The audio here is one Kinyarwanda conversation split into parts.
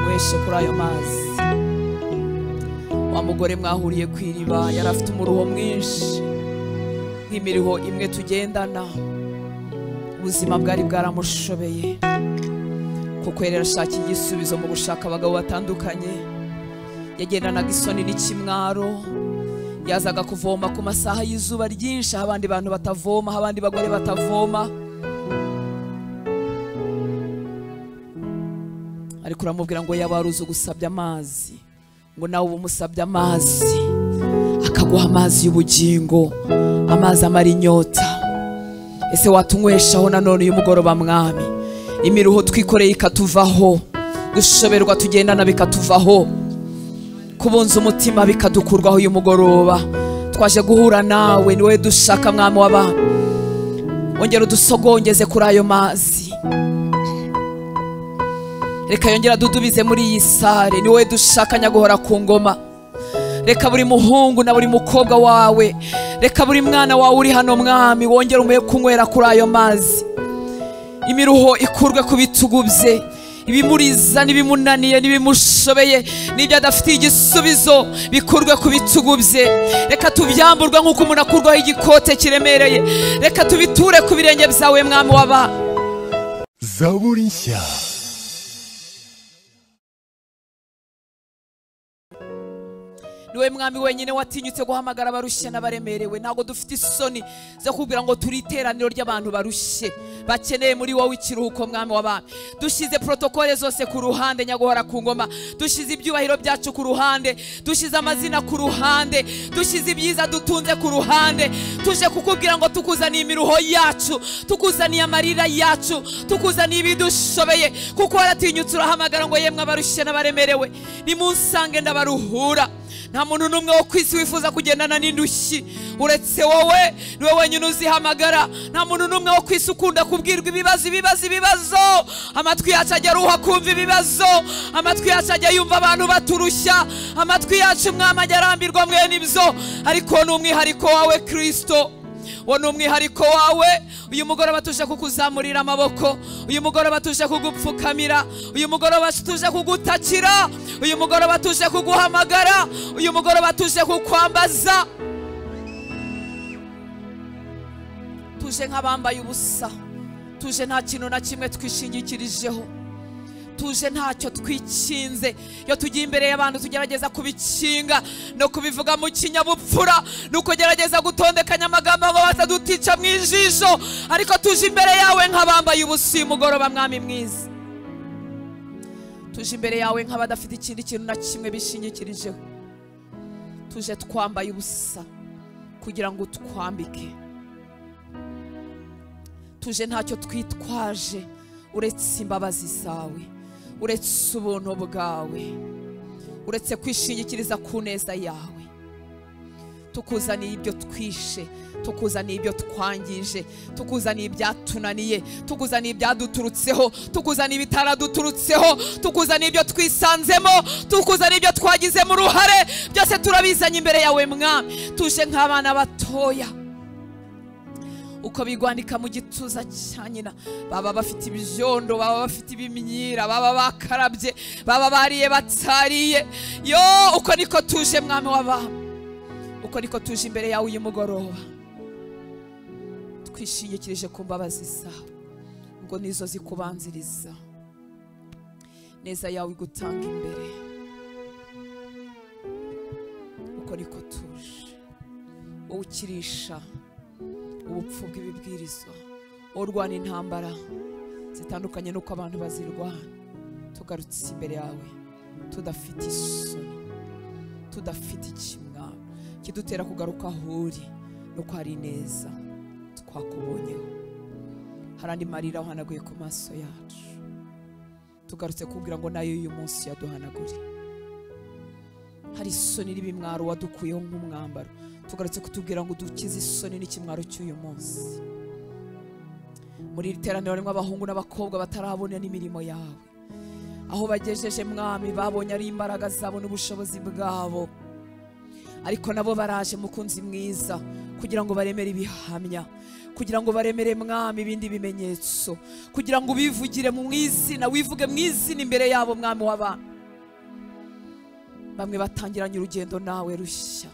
wese kuri ayo mazi wa mugore mwahuriye ku iriba yari afite umuruho mwinshi nk'imiriho imwe tugendana ubuzima bwari bwaramushobeye kuko yari yarashakiye igisubizo mu gushaka abagabo batandukanye yagendanaga isoni n'ikimwaro yazaga kuvoma ku masaha y'izuba ryinshi aho abandi bantu batavoma aho abandi bagore batavoma ariko uramubwira ngo yaba wari uzi ugusabya amazi ngo nawe uba umusabye amazi akaguha amazi y'ubugingo amazi amara inyota ese watunyweshaho nanone uyu mugoroba mwami imiruho twikoreye ikatuvaho gushoberwa tugendana bikatuvaho kubunza umutima bikadukurwaho uyu mugoroba twaje guhura nawe ni wowe dushaka mwami w'abami wongera udusogongeze kuri ayo mazi reka yongera dudubize muri iyi sare ni wowe dushaka nyaguhora ku ngoma reka buri muhungu na buri mukobwa wawe reka buri mwana wawe uri hano mwami wongere umuhe kunywera kuri ayo mazi imiruho ikurwe ku bitugu bye ibimuriza n'ibimunaniye n'ibimushobeye n'ibyo adafitiye igisubizo bikurwe ku bitugu bye reka tubyamburwe nk'uko umuntu akurwaho igikote kiremereye reka tubiture ku birenge byawe mwami waba zaburi nshya niwe mwami wenyine watinyutse guhamagara abarushye n'abaremerewe ntabwo dufite isoni zo kubwira ngo turi iteraniro ry'abantu barushye bakeneye muri wowe ikiruhuko mwami w'abami dushyize protokole zose ku ruhande nyaguhora ku ngoma dushyize ibyubahiro byacu ku ruhande dushyize amazina ku ruhande dushyize ibyiza dutunze ku ruhande tuje kukubwira ngo tukuzaniye imiruho yacu tukuzaniye amarira yacu tukuzaniye ibidushobeye kuko waratinyutse urahamagara ngo yemwe abarushye n'abaremerewe nimunsange ndabaruhura nta muntu n'umwe wo ku isi wifuza kugendana n'indushyi uretse wowe niwe wenyine uzihamagara nta muntu n'umwe wo ku isi ukunda kubwirwa ibibazo ibibazo ibibazo amatwi yacu ajya aruha kumva ibibazo amatwi yacu ajya yumva abantu baturushya amatwi yacu mwama ajya arambirwa mwene ibyo ariko ni umwihariko wawe kirisito uwo ni umwihariko wawe uyu mugoroba tuje kukuzamurira amaboko uyu mugoroba tuje kugupfukamira uyu mugoroba tuje kugutakira uyu mugoroba tuje kuguhamagara uyu mugoroba tuje kukwambaza tuje nk'abambaye ubusa tuje nta kintu na kimwe twishingikirijeho tuje ntacyo twikinze iyo tugiye imbere y'abantu tugerageza kubikinga no kubivuga mu kinyabupfura ni ukugerageza gutondekanya amagambo ngo batadutica mu ijisho ariko tuje imbere yawe nk'abambaye ubusa uyu mugoroba mwami mwiza tuje imbere yawe nk'abadafite ikindi kintu na kimwe bishingikirijeho tuje twambaye ubusa kugira ngo utwambike tuje ntacyo twitwaje uretse imbabazi zawe uretse ubuntu bwawe uretse kwishingikiriza ku neza yawe tukuzaniye ibyo twishe tukuzaniye ibyo twangije tukuzaniye ibyatunaniye tukuzaniye ibyaduturutseho tukuzaniye ibitaraduturutseho tukuzaniye ibyo twisanzemo tukuzaniye ibyo twagizemo uruhare byose turabizanye imbere yawe mwami tuje nk'abana batoya uko bigwanika mu gituza cya nyina baba bafite ibyondo baba bafite ibimyira baba bakarabye baba bariye batariye yo uko niko tuje mwami w'abami uko niko tuje imbere yawe uyu mugoroba twishingikirije ku mbabazi zawe ngo nizo zikubanziriza neza yawe igutanga imbere uko niko tuje wowe ukirisha ubupfu bw'ibibwirizwa urwana intambara zitandukanye n'uko abantu bazirwana tugarutse imbere yawe tudafite isoni tudafite ikimwaro kidutera kugaruka aho uri nuko hari neza twakubonyeho hari andi marira uhanaguye ku maso yacu tugarutse kubwira ngo nayo uyu munsi yaduhanagure hari isoni n'ibimwaro wadukuyeho nk'umwambaro tugarutse kutubwira ngo dukize isoni n'ikimwaro cy'uyu munsi muri iri teraniro harimo abahungu n'abakobwa batarabona n'imirimo yawe aho bagejeje mwami babonye ari imbaraga zabo n'ubushobozi bwabo ariko nabo baraje mukunzi mwiza kugira ngo baremere ibihamya kugira ngo baremere mwami ibindi bimenyetso kugira ngo ubivugire mu izina wivuge mu izina imbere yabo mwami w'abantu bamwe batangiranye urugendo nawe rushya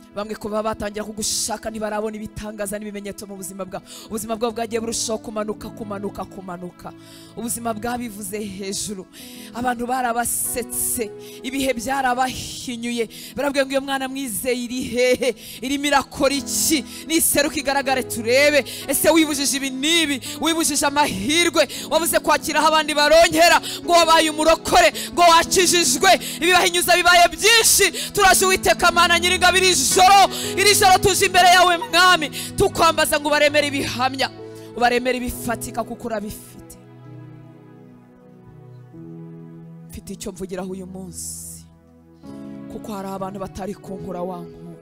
bamwe kuba batangira kugushaka ntibarabona ibitangaza n'ibimenyetso mu buzima bwabo ubuzima bwabo bwagiye burushaho kumanuka kumanuka kumanuka ubuzima bwabivuze hejuru abantu barabasetse ibihe byarabahinyuye barabwiye ngo iyo mwana mwizeye iri hehe irimo irakora iki niseruka igaragare turebe ese wibujije ibi n'ibi wibujije amahirwe wabuze kwakira aho abandi barongera ngo wabaye umurokore ngo wakijijwe ibibahinyuza bibaye byinshi turaje uwiteka mana nyiringabe iri joro iri joro tuje imbere yawe mwami tukwambaza ngo ubaremere ibihamya ubaremere ibifatika kuko urabifite mfite icyo mvugiraho uyu munsi kuko hari abantu batari kunkura wa nkura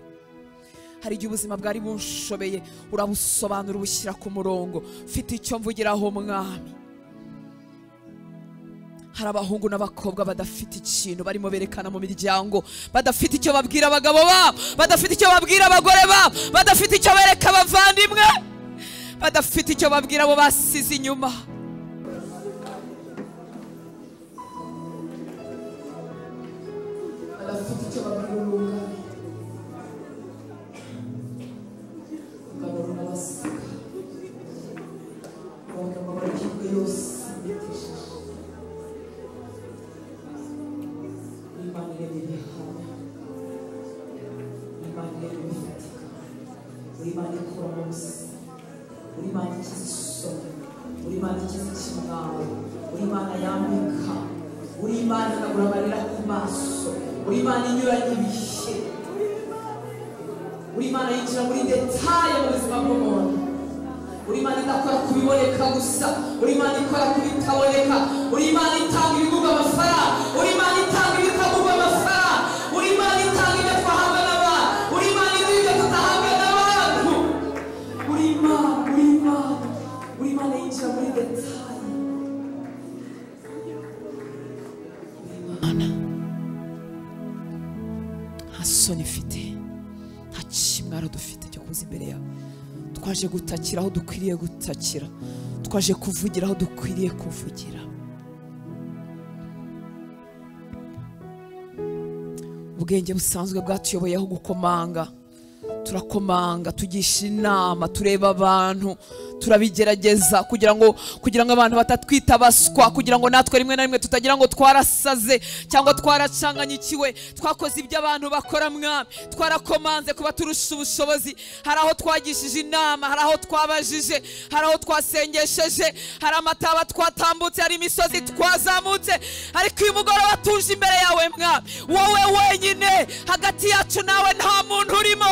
hari igihe ubuzima bwari bunshobeye urabusobanura ubushyira ku murongo mfite icyo mvugiraho mwami hari abahungu n'abakobwa badafite ikintu barimo berekana mu miryango badafite icyo babwira abagabo babo badafite icyo babwira abagore babo badafite icyo bereka abavandimwe badafite icyo babwira abo basize inyuma badafite icyo babwira urunani urungano rurabaseka amagambo amahirwe yose yitishije Imana irema ibihamya Imana irema ibifatika buri Imana ikora munsi buri Imana ikiza isoni buri Imana ikiza ikimwaro buri Imana yambika buri Imana ikagura amarira ku maso buri Imana inyuranye ibihe buri Imana yinjira muri detaye mu buzima bw'umuntu buri Imana idakora ku biboneka gusa buri Imana ikora ku bitaboneka buri Imana itanga ibigurwa amafaranga buri Imana itanga ibitagurwa amafaranga buri Imana itanga ibyo twahabwa n'abantu buri Imana iduha ibyo tutahabwa n'abantu buri Imana buri Imana buri Imana yinjira muri detaye Buri Imana nta soni ifite nta kimwaro dufite cyo kuza imbere yawe twaje gutakira aho dukwiriye gutakira twaje kuvugira aho dukwiriye kuvugira ubwenge busanzwe bwatuyoboyeho gukomanga turakomanga tugisha inama tureba abantu turabigerageza kugira ngo kugira ngo abantu batatwita baswa kugira ngo natwe rimwe na rimwe tutagira ngo twarasaze cyangwa twaracanganyikiwe twakoze ibyo abantu bakora mwami twarakomanze kuba turusha ubushobozi hari aho twagishije inama hari aho twabajije hari aho twasengesheje hari amataba twatambutse hari imisozi twazamutse ariko uyu mugoroba tuje imbere yawe mwami wowe wenyine hagati yacu nawe nta muntu urimo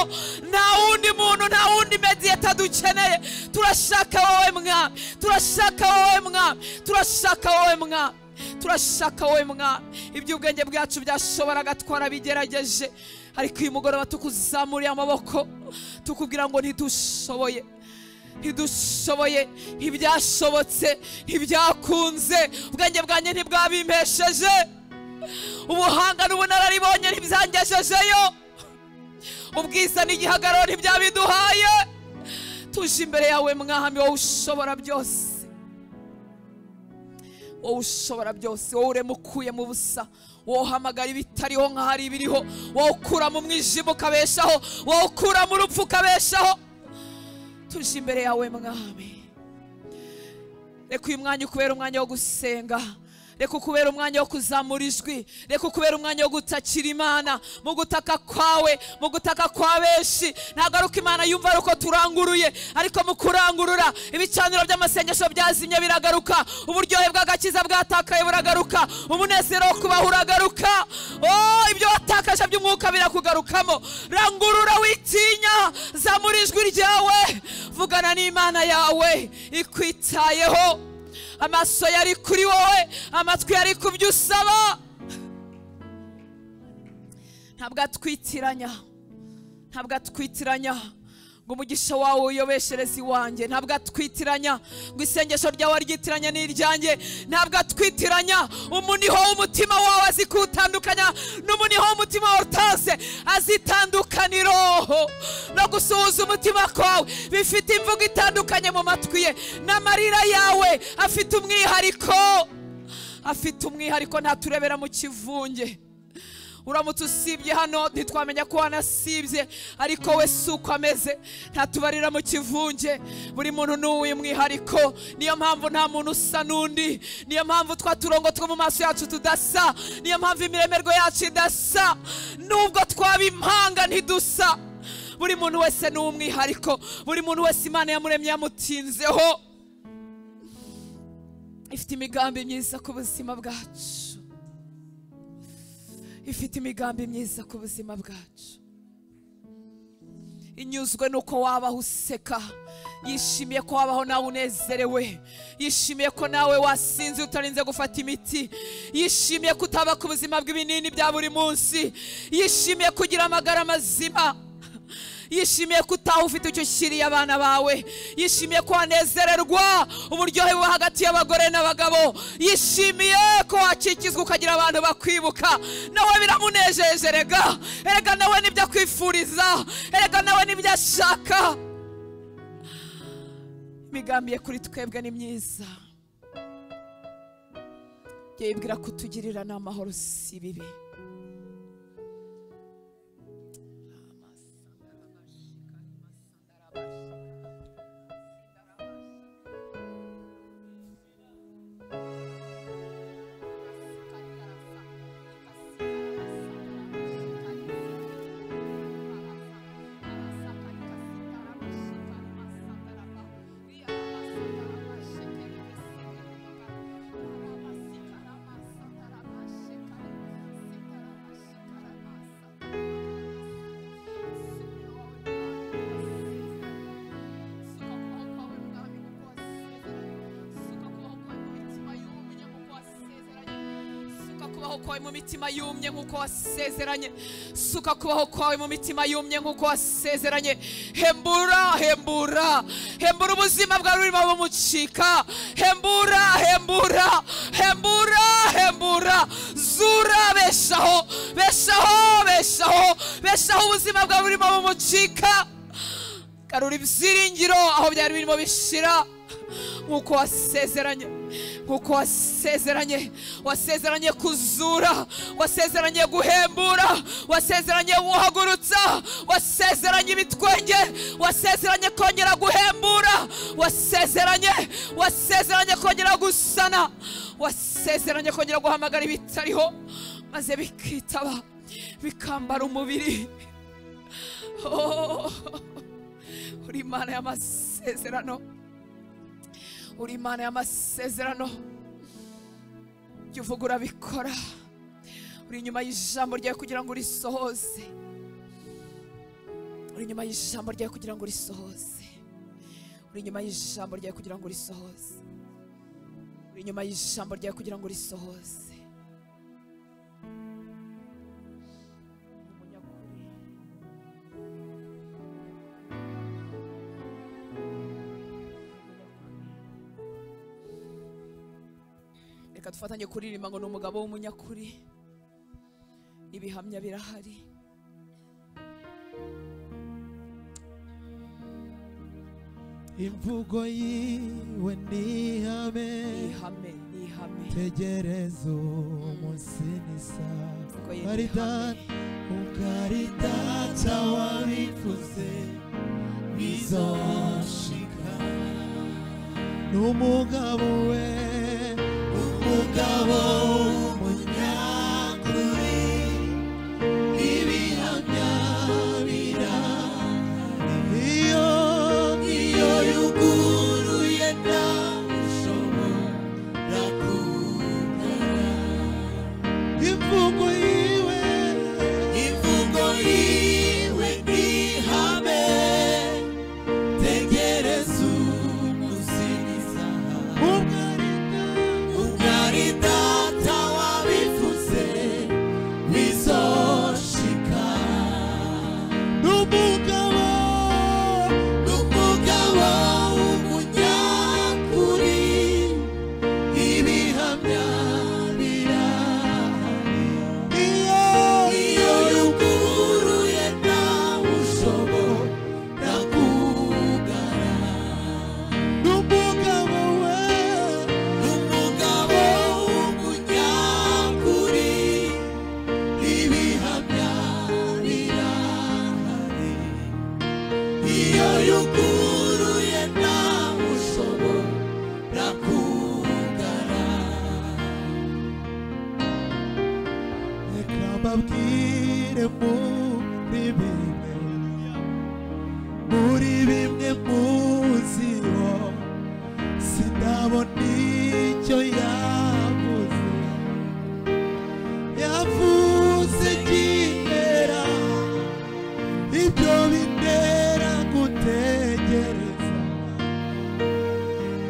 nta wundi muntu nta wundi mediyeta dukeneye turashaka wowe mwami turashaka wowe mwami turashaka wowe mwami turashaka wowe mwami ibyo ubwenge bwacu byashoboraga twarabigerageje ariko uyu mugoroba tukuzamuriye amaboko tukubwira ngo ntidushoboye ntidushoboye ntibyashobotse ntibyakunze ubwenge bwanjye ntibwabimpesheje ubuhanga n'ubunararibonye ntibyangejejeyo ubwiza n'igihagararo ntibyabiduhaye tuje imbere yawe mwami wowe ushobora byose wowe ushobora byose wowe urema ukuye mu busa wowe uhamagara ibitariho nk'ahari ibiriho wowe ukura mu mwijima ukabeshaho wowe ukura mu rupfu ukabeshaho tuje imbere yawe mwami reka uyu mwanya ukubera umwanya wo gusenga reka ukubera umwanya wo kuzamura ijwi reka ukubera umwanya wo gutakira imana mu gutaka kwawe mu gutaka kwa benshi ntabwo ari uko imana yumva ari uko turanguruye ariko mu kurangurura ibicaniro by'amasengesho byazimye biragaruka uburyohe bw'agakiza bwatakaye buragaruka umunezero wo kubaho uragaruka oh, ibyo watakaje by'umwuka birakugarukamo rangurura witinya zamura ijwi ryawe vugana n'imana yawe ikwitayeho amaso yari kuri wowe amatwi yari ku byo usaba ntabwo atwitiranya ntabwo atwitiranya ngo umugisha wawe uyobeshereze iwanjye ntabwo atwitiranya ngo isengesho ryawe ryitiranye n'iryanjye ntabwo atwitiranya umuniho w'umutima wawe azi kuwutandukanya n'umuniho w'umutima wawe utaze azi itandukaniro no gusuhuza umutima kwawe bifite imvugo itandukanye mu matwi ye n'amarira yawe afite umwihariko afite umwihariko ntaturebera mu kivunge uramutse usibye hano ntitwamenya ko wanasibye ariko we si uko ameze ntatubarira mu kivunge buri muntu n'uw'uyu mwihariko niyo mpamvu nta muntu usa n'undi niyo mpamvu twa turongo two mu maso yacu tudasa niyo mpamvu imiremerwe yacu idasa nubwo twaba impanga ntidusa buri muntu wese ni umwihariko buri muntu wese imana yamuremye yamutinzeho ifite imigambi myiza ku buzima bwacu ifite imigambi myiza ku buzima bwacu inyuzwe nuko wabaho useka yishimiye ko wabaho nawe unezerewe yishimiye ko nawe wasinze utarinze gufata imiti yishimiye kutaba ku buzima bw'ibinini bya buri munsi yishimiye kugira amagara mazima yishimiye ko utaha ufite icyo ushyiriye abana bawe yishimiye ko wanezererwa uburyohe buba hagati y'abagore n'abagabo yishimiye ko wakikizwa ukagira abantu bakwibuka nawe biramunejeje erega erega nawe nibyo akwifuriza erega nawe nibyo ashaka imigambi ye kuri twebwe ni myiza yibwira kutugirira n'amahoro si bibi suka kubaho kwawe mu mitima yumye nk'uko wasezeranye suka kubaho kwawe mu mitima yumye nk'uko wasezeranye hembura hembura hembura ubuzima bwawe burimo bumucika hembura hembura hembura hembura zura beshaho beshaho beshaho beshaho ubuzima bwawe burimo bumucika garura ibyiringiro aho byari birimo bishira nk'uko wasezeranye nk'uko wasezeranye wasezeranye kuzura wasezeranye guhembura wasezeranye wuhagurutsa wasezeranye ibitwenge wasezeranye kongera guhembura wasezeranye wasezeranye kongera gusana wasezeranye kongera guhamagara ibitariho maze bikitaba bikambara umubiri oh, uri imana y'amasezerano uri imana y'amasezerano ibyo uvuga urabikora uri inyuma y'ijambo ryawe kugira ngo urisohoze uri inyuma y'ijambo ryawe kugira ngo urisohoze uri inyuma y'ijambo ryawe kugira ngo urisohoze uri inyuma y'ijambo ryawe kugira ngo urisohoze reka dufatanye kuririmba ngo ni umugabo w'umunyakuri ibihamya birahari imvugo yiwe ni ihame ni ihame ni ihame tegereza umunsi n'isa Imvugo ye ni karidani ukaridata wabikuze bizoshika n'umugabo we umugabo w'umunyakuri ibihamya birahari iyo iyo yuguruye ntawushobora kugara imvugo yiwe imvugo yiwe ntihame tegereza umusingiza ubwo ari data mbabwire muri bimwe muri bimwe muziho sindabona icyo yavuze yavuze kimera ibyo bitera gutegereza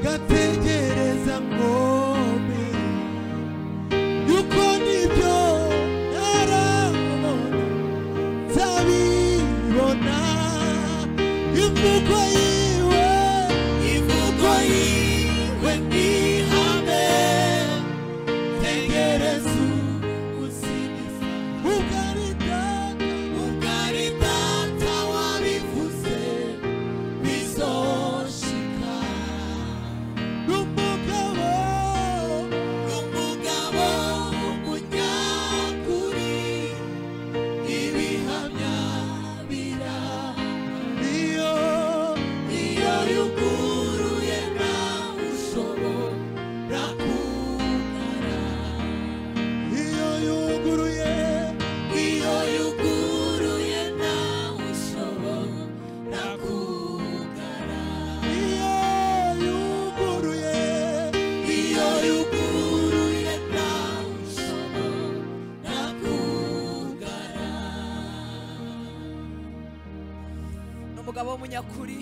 gategereza ngomera yuko nibyo narabona nzabibona imvugo yiwe imvugo yiwe nihame tegereza ugusingiza ugari data ugari data wabivuze bizoshika n'umugabo n'umugabo w'umunyakuri ibihamya bira iyo iyo yuguruye nawe ushobora kugara iyo yuguruye iyo yuguruye nawe ushobora kugara iyo yuguruye iyo yuguruye nawe ushobora kugara ni umugabo w'umunyakuri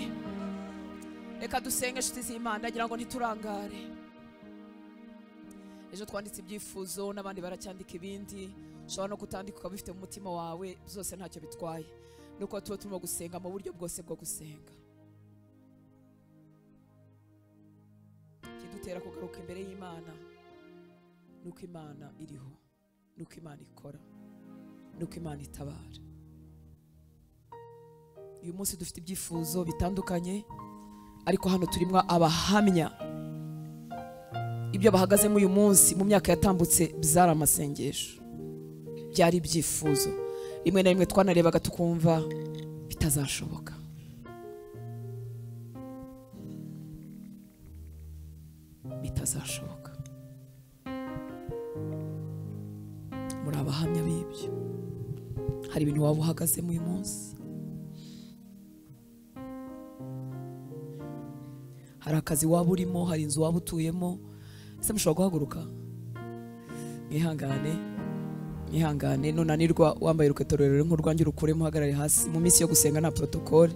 reka dusenge inshuti z'imana ndagira ngo ntiturangare ejo twanditse ibyifuzo n'abandi baracyandika ibindi ushobora no kutandika ukaba bifite mu mutima wawe byose ntacyo bitwaye nuko tuba turimo gusenga mu buryo bwose bwo gusenga ikidutera kugaruka imbere y'imana ni uko imana iriho ni uko imana ikora ni uko imana itabara uyu munsi dufite ibyifuzo bitandukanye ariko hano turimo abahamya ibyo bahagazemo uyu munsi mu myaka yatambutse byari amasengesho byari ibyifuzo rimwe na rimwe twanarebaga tukumva bitazashoboka bitazashoboka muri abahamya b'ibyo hari ibintu waba uhagazemo uyu munsi hari akazi waba urimo hari inzu waba utuyemo ese mushobora guhaguruka mwihangane mwihangane nunanirwa wambaye urukweto rurerure nk'urwanjye urukuremo uhagarare hasi mu minsi yo gusenga nta porotokole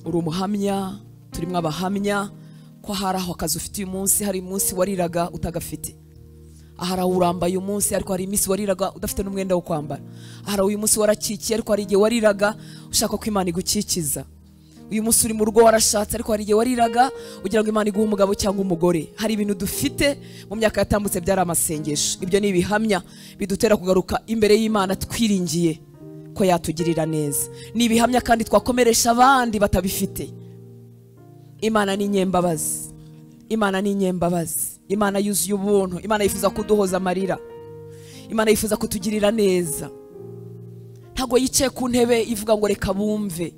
uri umuhamya turimo abahamya ko hari aho akazi ufite uyu munsi hari umunsi wariraga utagafite ahari aho urambaye uyu munsi ariko hari iminsi wariraga udafite n'umwenda wo kwambara ahari uyu munsi warakikiye ariko hari igihe wariraga ushaka ko imana igukikiza uyu munsi uri mu rugo warashatse ariko hari igihe wariraga ugira ngo imana iguhe umugabo cyangwa umugore hari ibintu dufite mu myaka yatambutse byari amasengesho ibyo ni ibihamya bidutera kugaruka imbere y'imana twiringiye ko yatugirira neza ni ibihamya kandi twakomeresha abandi batabifite imana ni inyembabazi imana ni inyembabazi imana yuzuye ubuntu imana yifuza kuduhoza amarira imana yifuza kutugirira neza ntabwo yicaye ku ntebe ivuga ngo reka bumve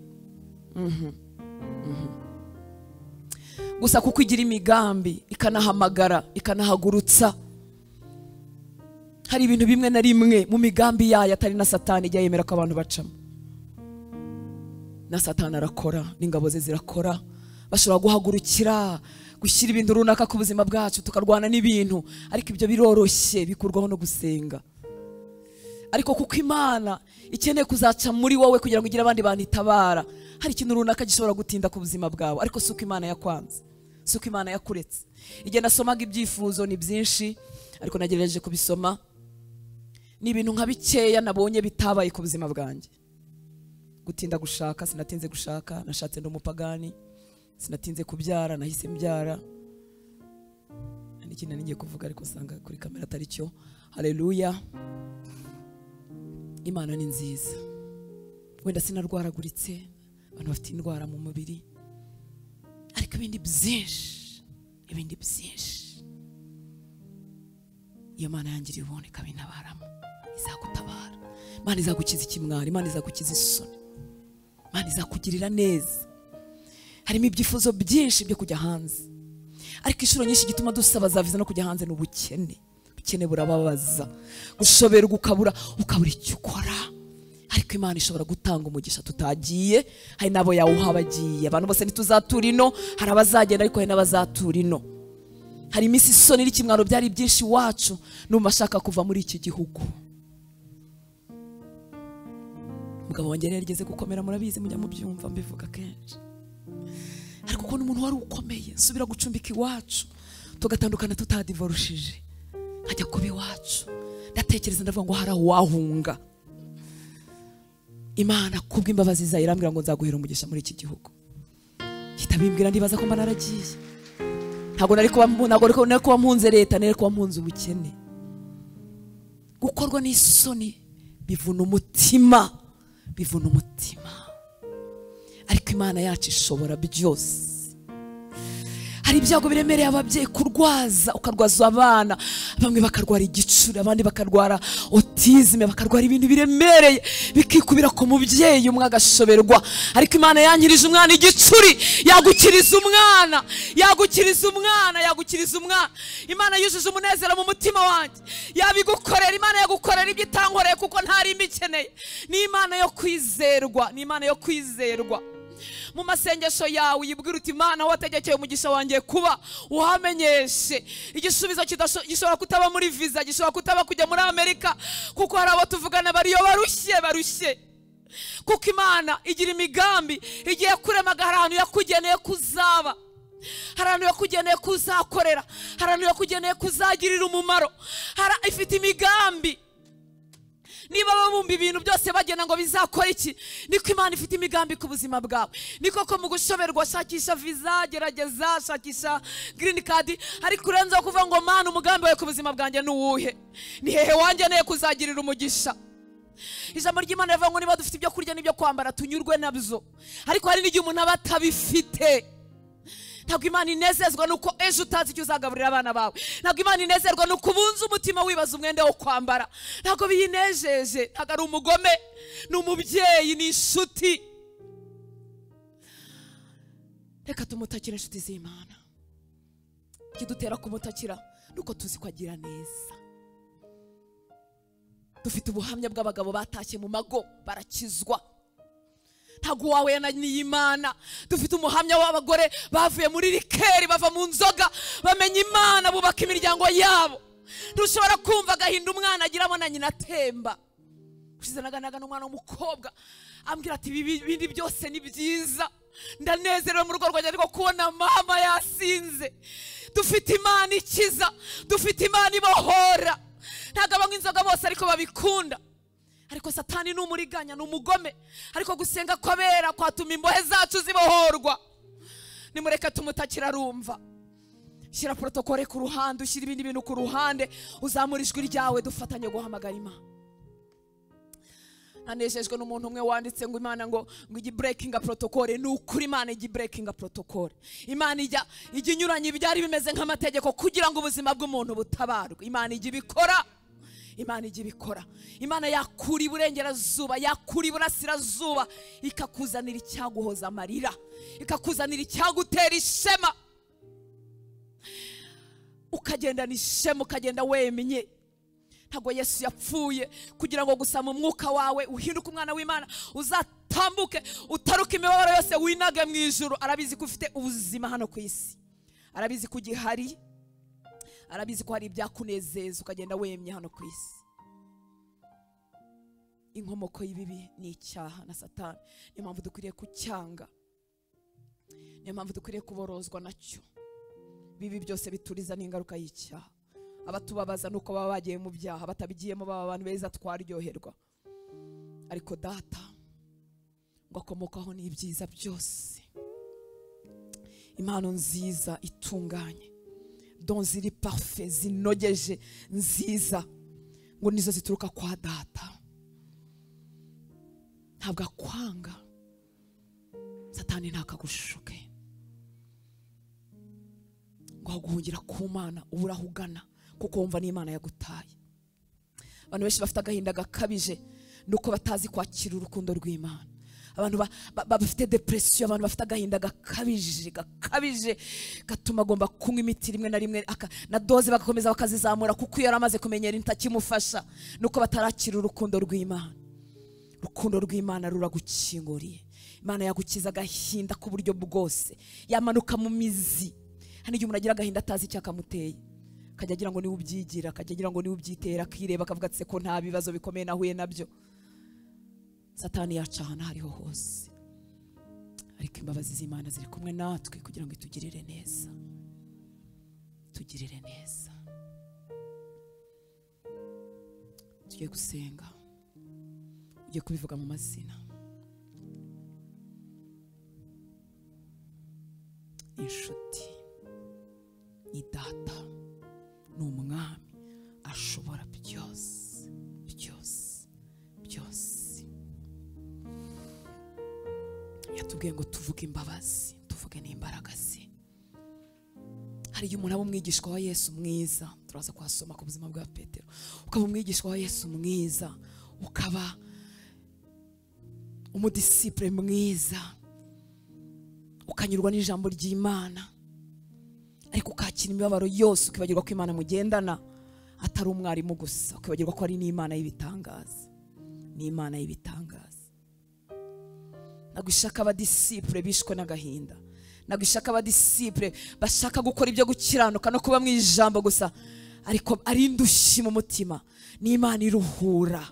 gusa kuko igira imigambi ikanahamagara ikanahagurutsa hari ibintu bimwe na rimwe mu migambi yayo atari na satani ijya yemera ko abantu bacamo na satani arakora n'ingabo ze zirakora bashobora guhagurukira gushyira ibintu runaka ku buzima bwacu tukarwana n'ibintu ariko ibyo biroroshye bikurwaho no gusenga ariko kuko imana ikeneye kuzaca muri wowe kugira ngo igire abandi bantu itabara hari ikintu runaka gishobora gutinda ku buzima bwawe ariko si uko imana yakwanze si uko imana yakuretse igihe nasomaga ibyifuzo ni byinshi ariko nagerageje kubisoma ni ibintu nka bikeya nabonye bitabaye ku buzima bwanjye gutinda gushaka sinatinze gushaka nashatse n'umupagani sinatinze kubyara nahise mbyara hari ikintu nari ngiye kuvuga ariko usanga kuri kamera atari cyo hareruya imana ni nziza wenda sinarwaraguritse abantu bafite indwara mu mubiri ariko ibindi byinshi ibindi byinshi iyo mana yangiriye ubuntu ikabinabaramo izagutabara imana izagukiza ikimwaro imana izagukiza isoni imana izakugirira neza harimo ibyifuzo byinshi byo kujya hanze ariko inshuro nyinshi igituma dusaba zaviza no kujya hanze ni ubukene ubukene burababaza gushoberwa ukabura ukabura icyo ukora ariko imana ishobora gutanga umugisha tutagiye hari n'abo yawuha bagiye abantu bose ntituzatura ino hari abazagenda ariko hari n'abazatura ino hari iminsi isoni n'ikimwaro byari byinshi iwacu n'umva ashaka kuva muri iki gihugu umugabo wanjye yari yarigeze gukomera murabizi mujya mubyumva mbivuga kenshi ariko kubona umuntu wari ukomeye nsubira gucumbika iwacu tugatandukana tutadivorushije nkajya kuba iwacu ndatekereza ndavuga ngo hari aho wahunga imana kubw'imbabazi zayo irambwira ngo nzaguhera umugisha muri iki gihugu hita bimbwira ndibaza ko mba naragiye ntabwo nari kuba ntabwo nari kuba- nari kuba mpunze leta nari kuba mpunze ubukene gukorwa n'isoni bivuna umutima bivuna umutima ariko imana yacu ishobora byose hari ibyago biremereye ababyeyi kurwaza ukarwaza abana bamwe bakarwara igicuri abandi bakarwara otizime bakarwara ibintu biremereye bikikubira ku mubyeyi umwe agashoberwa ariko imana yangirije umwana igicuri yagukiriza umwana yagukiriza umwana yagukiriza umwana imana yujuje umunezero mu mutima wanjye yabigukorera imana yagukorera ibyo itankoreye kuko ntari mbikeneye ni imana yo kwizerwa ni imana yo kwizerwa mu masengesho yawe uyibwira uti imana wategekeye umugisha wanjye kuba uhamenyeshe igisubizo kidasho- gishobora kutaba muri viza gishobora kutaba kujya muri amerika kuko hari abo tuvugana bariyo barushye barushye kuko imana igira imigambi igiye kuremaga hari ahantu yakugeneye kuzaba hari ahantu yakugeneye kuzakorera hari ahantu yakugeneye kuzagirira umumaro hari- ifite imigambi niba babumba ibintu byose bagena ngo bizakora iki niko imana ifite imigambi ku buzima bwawe ni koko mu gushoberwa shakisha viza gerageza shakisha girini kadi ariko urenzeho kuvuga ngo mana umugambi wawe ku buzima bwanjye ni uwuhe ni hehe wanjye neye kuzagirira umugisha ijambo ry'imana rivuga ngo niba dufite ibyo kurya n'ibyo kwambara tunyurwe nabyo ariko hari n'igihe umuntu aba atabifite ntabwo imana inezezwa nuko ejo utazi icyo uzagaburira abana bawe ntabwo imana inezerwa nuko ubunze umutima wibaza umwenda wo kwambara ntabwo biyinejeje ntabwo ari umugome ni umubyeyi ni inshuti reka tumutakire inshuti z'imana ikidutera kumutakira nuko tuzi ko agira neza dufite ubuhamya bw'abagabo batashye mu mago barakizwa ntabwo uwawe na niyimana dufite umuhamya w'abagore bavuye muri rikeri bava mu nzoga bamenya imana bubaka imiryango yabo ntushobora kumva agahinda umwana agiramo na nyina atemba ushize naganaga n'umwana w'umukobwa ambwira ati "Ibi- ibi bindi byose ni byiza ndanezerewe mu rugo rwanjye ariko kubona mama yasinze dufite imana ikiza dufite imana ibohora ntabwo abanywa inzoga bose ariko babikunda ariko satani ni umuriganya ni umugome ariko gusenga kw'abera kwatuma imbohe zacu zibohorwa nimureke tumutakira arumva shyira porotokole ku ruhande ushyira ibindi bintu ku ruhande uzamura ijwi ryawe dufatanye guhamagara imana nanejejwe n'umuntu umwe wanditse ngo imana ngo ngo igi burekinga porotokole ni ukuri imana igi burekinga porotokole imana ijya ijya inyuranye ibyari bimeze nk'amategeko kugira ngo ubuzima bw'umuntu butabarwe imana ijya ibikora imana ijya ibikora imana yakura iburengerazuba yakura iburasirazuba ikakuzanira icyaguhoza amarira ikakuzanira icyagutera ishema ukagendana ishema ukagenda wemenye ntabwo yesu yapfuye kugira ngo gusa mu mwuka wawe uhinduke umwana w'imana uzatambuke utaruka imibabaro yose winage mu ijuru arabizi ko ufite ubuzima hano ku isi arabizi ko ugihari arabizi ko hari ibyakunezeza ukagenda wemye hano ku isi inkomoko y'ibibi ni icyaha na satani niyo mpamvu dukwiriye kucyanga niyo mpamvu dukwiriye kuborozwa nacyo bibi byose bituriza n'ingaruka y'icyaha abatubabaza ni uko baba bagiye mu byaha batabigiyemo baba abantu beza twaryoherwa ariko data ngo akomokaho n'ibyiza byose impano nziza itunganye don ziri parufe zinogeje nziza ngo nizo zituruka kwa data ntabwo akwanga satani ntakagushuke ngo waguhungira ku mana ubura aho ugana kuko wumva n'imana yagutaye abantu benshi bafite agahinda gakabije ni uko batazi kwakira urukundo rw'imana abantu ba- ba- ba- bafite depression abantu bafite agahinda gakabije gakabije gatuma agomba kunywa imiti rimwe na rimwe aka- na doze bagakomeza bakazizamura kuko iyo yari amaze kumenyera intakimufasha nuko batarakira urukundo rw'imana urukundo rw'imana ruragukinguriye imana yagukiza agahinda ku buryo bwose yamanuka mu mizi hano igihe umuntu agira agahinda atazi icyo akamuteye akajya agira ngo niwe ubyigira akajya agira ngo niwe ubyitera akireba akavuga ati "Se ko nta bibazo bikomeye nahuye nabyo satani yaca ahantu aho ariho hose ariko imbabazi z'imana ziri kumwe natwe kugira ngo itugirire neza tugirire neza tugiye gusenga ugiye kubivuga mu mazina inshuti ni data ni umwami ashobora byose byose byose yatubwiye ngo tuvuge imbabazi tuvuge n'imbaraga ze hari igihe umuntu aba umwigishwa wa yesu mwiza turaza kuhasoma ku buzima bwa petero ukaba umwigishwa wa yesu mwiza ukaba umudisipure mwiza ukanyurwa n'ijambo ry'imana ariko ukakira imibabaro yose ukibagirwa ko imana mugendana atari umwarimu gusa ukibagirwa ko ari n'imana y'ibitangaza n'imana y'ibitangaza nagwishaka abadisipure bishwe n'agahinda nagwishaka abadisipure bashaka gukora ibyo gukiranuka no kuba mu ijambo gusa ariko ari indushyi mu mutima n'imana iruhura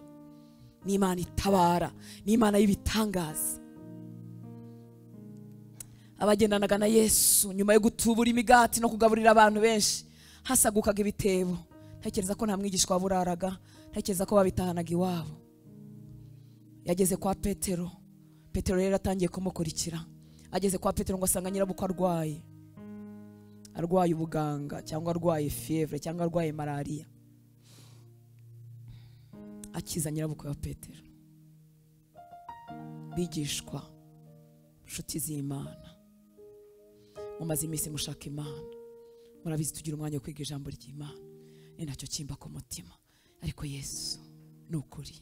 n'imana itabara n'imana y'ibitangaza abagendanaga na yesu nyuma yo gutubura imigati no kugaburira abantu benshi hasagukaga ibitebo ntekereza ko nta mwigishwa waburaraga ntekereza ko babitahanaga iwabo yageze kwa petero petero rero atangiye kumukurikira ageze kwa petero ngo asanga nyirabukwe arwaye arwaye ubuganga cyangwa arwaye fiyevure cyangwa arwaye malariya akiza nyirabukwe wa petero bigishwa inshuti z'imana mumaze iminsi mushaka imana murabizi tugira umwanya wo kwiga ijambo ry'imana ni nacyo kimba ku mutima ariko yesu ni ukuri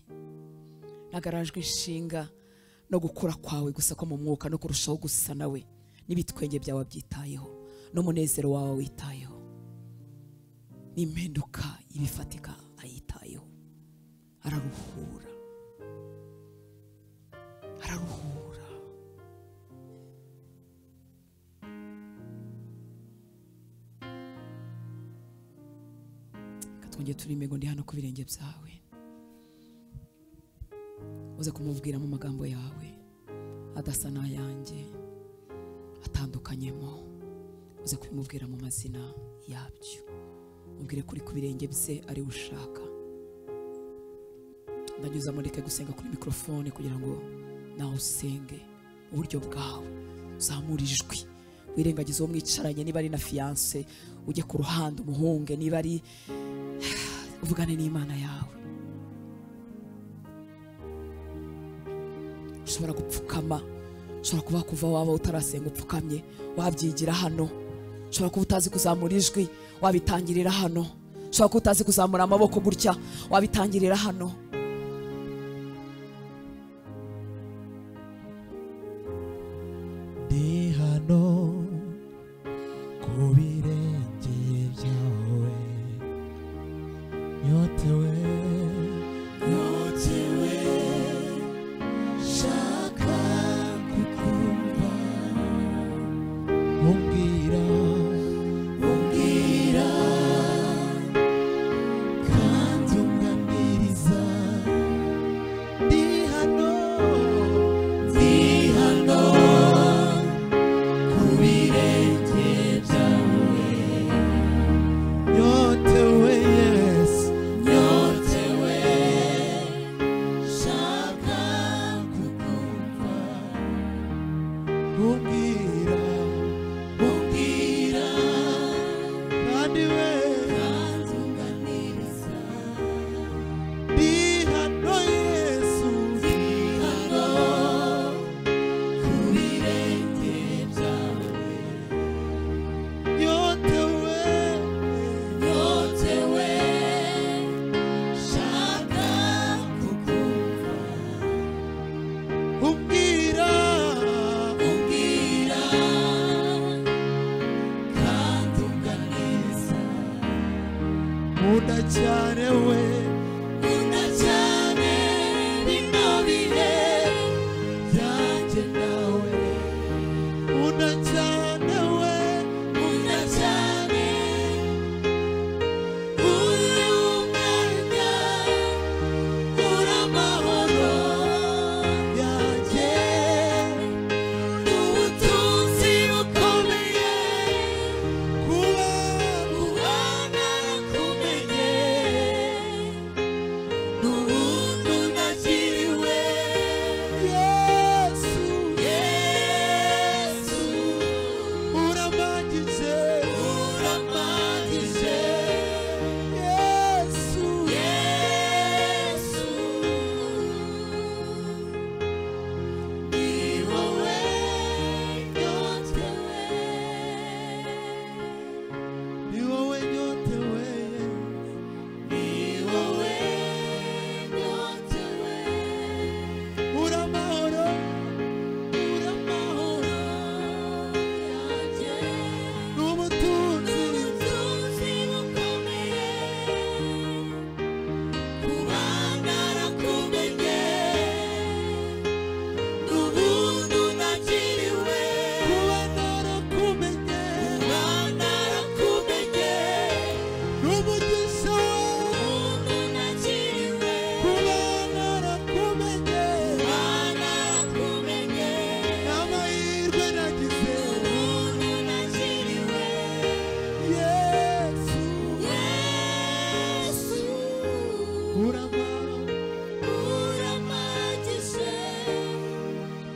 nagarajwe inshinga no gukura kwawe gusa ko mu mwuka no kurushaho gusa nawe n'ibitwenge byawe byitayeho n'umunezero wawe witayeho n'impinduka ibifatika ayitayeho araruhura araruhura Reka twongere turime ngo ndi hano ku birenge byawe uze kumubwira mu magambo yawe adasa n'ayanjye atandukanyemo uze kubimubwira mu mazina yabyo mubwire kuri ku birenge bye ari we ushaka ndanyuza mureke gusenga kuri mikorofone kugira ngo nawe usenge uburyo bwawe uzamura ijwi wirengagize uwo mwicaranye niba ari na fiyanse ujye ku ruhande umuhunge niba ari uvugane n'imana yawe ushobora gupfukama ushobora kuba kuva waba utarasenga upfukamye wabyigira hano ushobora kuba utazi kuzamura ijwi wabitangirira hano ushobora kuba utazi kuzamura amaboko gutya wabitangirira hano ndi hano ku birenge byawe nyotewe nyotewe shaka kukumva umbwira umbwira kandi umwamiriza ndi hano ndi hano Nyotewe, yes. Nyotewe. nkunda cyane we nkunda cyane bino bihe byanjye nawe nkunda cyane we nkunda cyane uri umwanya uri amahoro yanjye ni ubutunzi bukomeye kuba kuba narakumenye ni ubuntu nakiriwe yesu yesu uramagije uramagije yesu yesu Yeah. Nubudu nakiriwe kuba narakumenye kuba narakumenye n'umugisha wawe nakiriwe kuba narakumenye kuba narakumenye n'amahirwe nagize nubudu nakiriwe yesu yesu urama uramagishe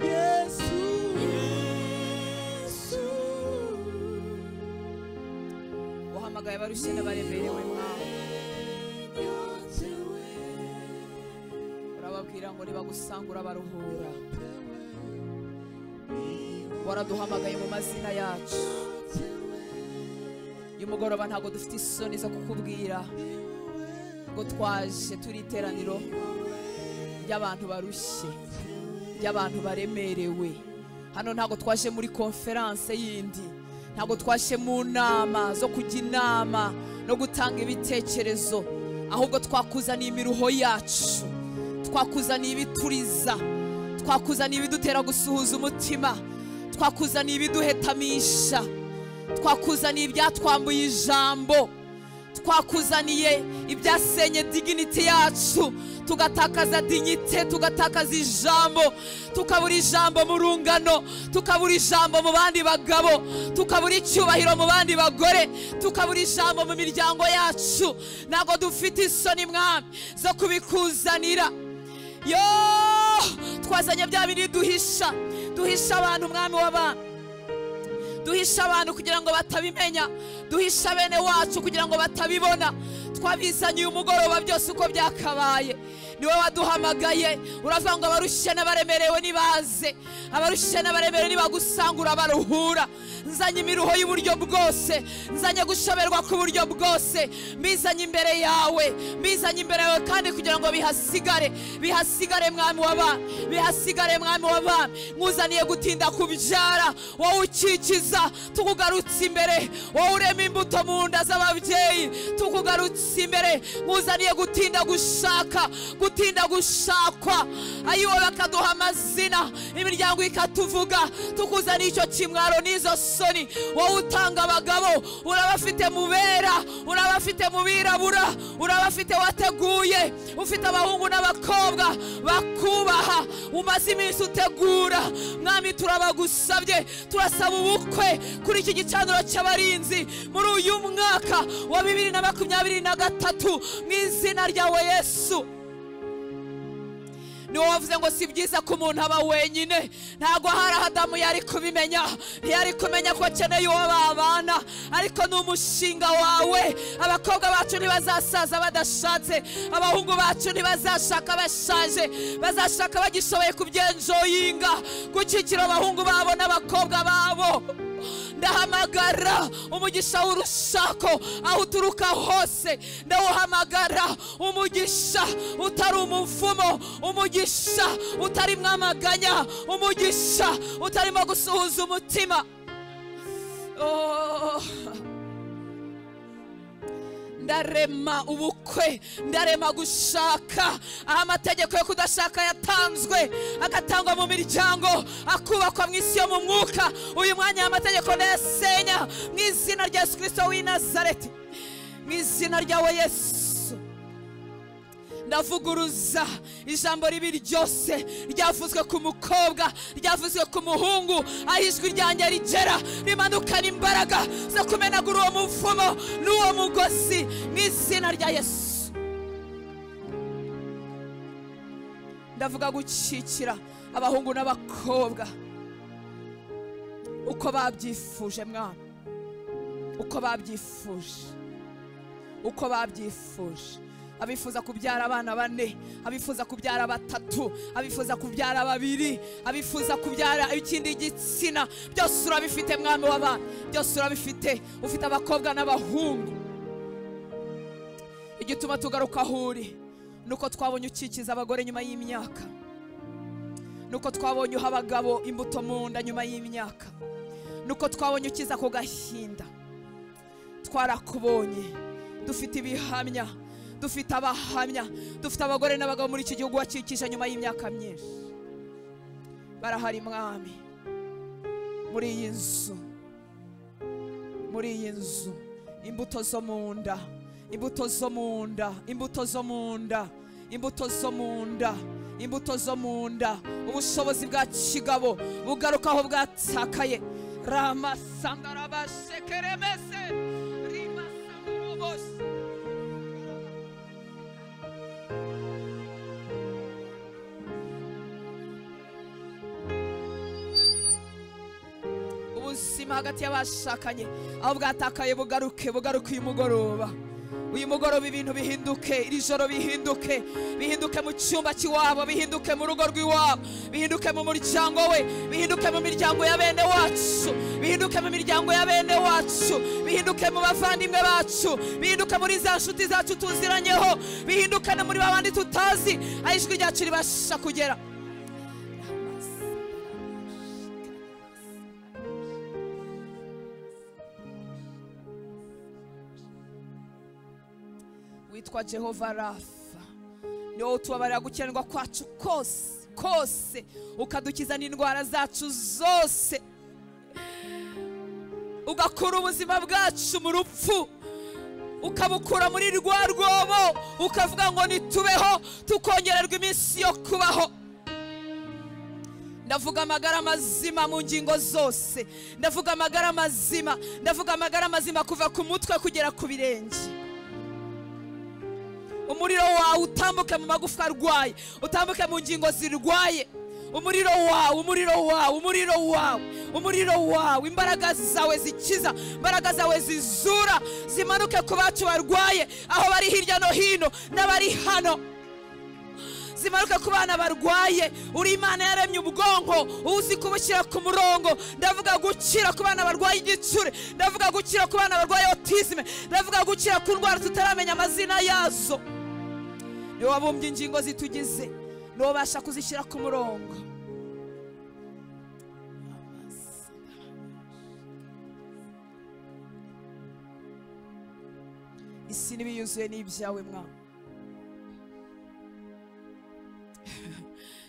yesu yesu uhamagaye abarushye n'abaremerewe mwawe yonzewe urababwira ngo nibagusangura baruhura tewe waraduhamagaye mu mazina yacu uyu mugoroba ntabwo dufite isoni zo kukubwira ngo twaje turi iteraniro ry'abantu barushye ry'abantu baremerewe hano ntabwo twaje muri konferanse yindi ntabwo twaje mu nama zo kujya inama no gutanga ibitekerezo ahubwo twakuzaniye imiruho yacu twakuzaniye ibituriza twakuzaniye ibidutera gusuhuza umutima twakuzaniye ibiduhetamisha twakuzaniye ibyatwambuye ijambo twakuzaniye ibyasenye diginiti yacu tugatakaza dignite tugatakaza ijambo tukabura ijambo mu rungano tukabura ijambo mu bandi bagabo tukabura icyubahiro mu bandi bagore tukabura ijambo mu miryango yacu ntabwo dufite isoni mwami zo kubikuzanira yo twazanye bya bindi duhisha duhisha abantu mwami w'abami duhisha abantu kugira ngo batabimenya duhisha bene wacu kugira ngo batabibona twabizanye uyu mugoroba byose uko byakabaye niwe waduhamagaye uravuga ngo abarushye n'abaremerewe nibaze abarushye n'abaremerewe nibagusangura baruhura nzanye imiruho y'uburyo bwose nzanye gushoberwa k'uburyo bwose mbizanye imbere yawe mbizanye imbere yawe kandi kugira ngo bihasigare bihasigare mwami w'abami bihasigare mwami w'abami nkuzaniye gutinda kubyara wowe ukikiza tukugarutse imbere wowe urema imbuto mu nda z'ababyeyi tukugarutse imbere nkuzaniye gutinda gushaka gutinda gushakwa ayiwe bakaduha amazina imiryango ikatuvuga tukuzaniye icyo kimwaro n'izo soni wowe utanga abagabo urabafite mu bera urabafite mu birabura urabafite wateguye ufite abahungu n'abakobwa bakubaha umaze iminsi utegura mwami turabagusabye turasaba ubukwe kuri iki gicaniro cy'abarinzi muri uyu mwaka wa bibiri na makumyabiri na gatatu mu izina ryawe yesu niwo wavuze ngo si byiza ko umuntu aba wenyine ntabwo hari aho adamu yari kubimenya ntiyari kumenya ko akeneye uwo babana ariko ni umushinga wawe abakobwa bacu ntibazasaza badashatse abahungu bacu ntibazashaka bashaje bazashaka bagishoboye kubyenjoyinga gukikira abahungu babo n'abakobwa babo ndahamagara umugisha w'urushako aho uturuka hose ndawuhamagara umugisha utari umuvumo umugisha utarimo amaganya umugisha utarimo gusuhuza umutima Oh. ndarema ubukwe ndarema gushaka aho amategeko yo kudashaka yatanzwe agatangwa mu miryango akubakwa mu isi yo mu mwuka uyu mwanya aya mategeko ndayasenya mu izina rya yesu kirisito w'i nazareti mu izina ryawe yesu ndavuguruza ijambo ribi ryose ryavuzwe ku mukobwa ryavuzwe ku muhungu aho ijwi ryanjye rigera rimanukana imbaraga zo kumenagura uwo muvumo n'uwo mugozi mu izina rya yesu ndavuga gukikira abahungu n'abakobwa uko babyifuje mwana uko babyifuje uko babyifuje abifuza kubyara abana bane abifuza kubyara batatu abifuza kubyara babiri abifuza kubyara ikindi gitsina byose urabifite mwami w'abana byose urabifite ufite abakobwa n'abahungu igituma tugaruka aho uri ni uko twabonye ukikiza abagore nyuma y'imyaka ni uko twabonye uha abagabo imbuto mu nda nyuma y'imyaka ni uko twabonye ukiza ku gahinda twarakubonye dufite ibihamya dufite abahamya dufite abagore n'abagabo muri iki gihugu wakikije nyuma y'imyaka myinshi barahari mwami muri iyi nzu muri iyi nzu imbuto zo mu nda imbuto zo mu nda imbuto zo mu nda imbuto zo mu nda imbuto zo mu nda ubushobozi bwa kigabo bugarukaho bwatakaye ramasandarabashekeremese rimasandarobose ubuzima hagati y'abashakanye aho bwatakaye bugaruke bugaruke uyu mugoroba uyu mugoroba ibintu bihinduke iri joro bihinduke bihinduke mu cyumba cy'iwabo bihinduke mu rugo rw'iwabo bihinduke mu muryango we bihinduke mu miryango ya bene wacu bihinduke mu miryango ya bene wacu bihinduke mu bavandimwe bacu bihinduke muri za nshuti zacu tuziranyeho bihinduke no muri babandi tutazi aho ijwi ryacu ribasha kugera witwa jehova rafa ni wowe utubabarira gukenerwa kwacu kose kose ukadukiza n'indwara zacu zose ugakura ubuzima bwacu mu rupfu ukabukura muri rwa rwobo ukavuga ngo nitubeho tukongererwa iminsi yo kubaho ndavuga amagara mazima mu ngingo zose ndavuga amagara mazima ndavuga amagara mazima kuva ku mutwe kugera ku birenge umuriro wawe utambuke mu magufwa arwaye utambuke mu ngingo zirwaye umuriro wawe umuriro wawe umuriro wawe umuriro wawe imbaraga zawe zikiza imbaraga zawe zizura zimanuke ku bacu barwaye aho bari hirya no hino n'abari hano zimanuke ku bana barwaye uri imana yaremye ubwonko uzi kubushyira ku murongo ndavuga gukira ku bana barwaye igicuri ndavuga gukira ku bana barwaye otizime ndavuga gukira ku ndwara tutaramenya amazina yazo niwe wabumbye ingingo zitugize niwe ubasha kuzishyira ku murongo isi n'ibiyuzuye ni ibyawe mwana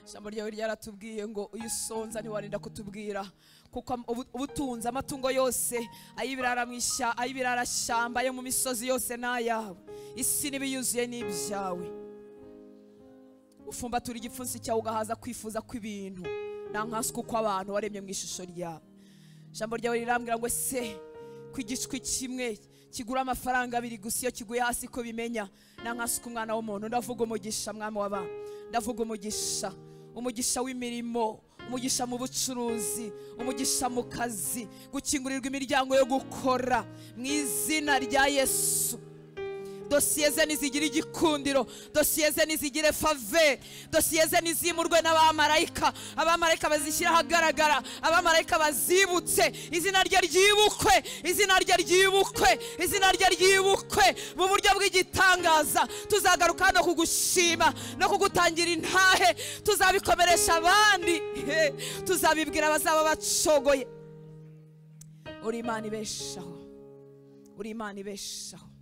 ijambo ryawe ryaratubwiye ngo uyu usonza ntiwarinda kutubwira kuko ubu- ubutunzi amatungo yose ay'ibirara mu ishyamba ay'ibirarashyamba yo mu misozi yose ni ayawe isi n'ibiyuzuye ni ibyawe ufumbatura igipfunsi cyawe ugahaza kwifuza kw'ibintu nta nkaswe uko abantu waremye mu ishusho ryawe ijambo ryawe rirambwira ngo se ko igicwi kimwe kigura amafaranga abiri gusa iyo kiguye hasi ko bimenya nta nkasuka umwana w'umuntu ndavuga umugisha mwami w'abana ndavuga umugisha umugisha w'imirimo umugisha mu bucuruzi umugisha mu kazi gukingurirwa imiryango yo gukora mu izina rya yesu dosiye ze nizigire igikundiro dosiye ze nizigire fave dosiye ze nizimurwe n'abamarayika abamarayika bazishyira ahagaragara abamarayika bazibutse izina rye ryibukwe izina rye ryibukwe izina rye ryibukwe mu buryo bw'igitangaza tuzagaruka no kugushima no kugutangira intahe tuzabikomeresha abandi he, tuzabibwira abazaba bacogoye uri imana ibeshaho uri imana ibeshaho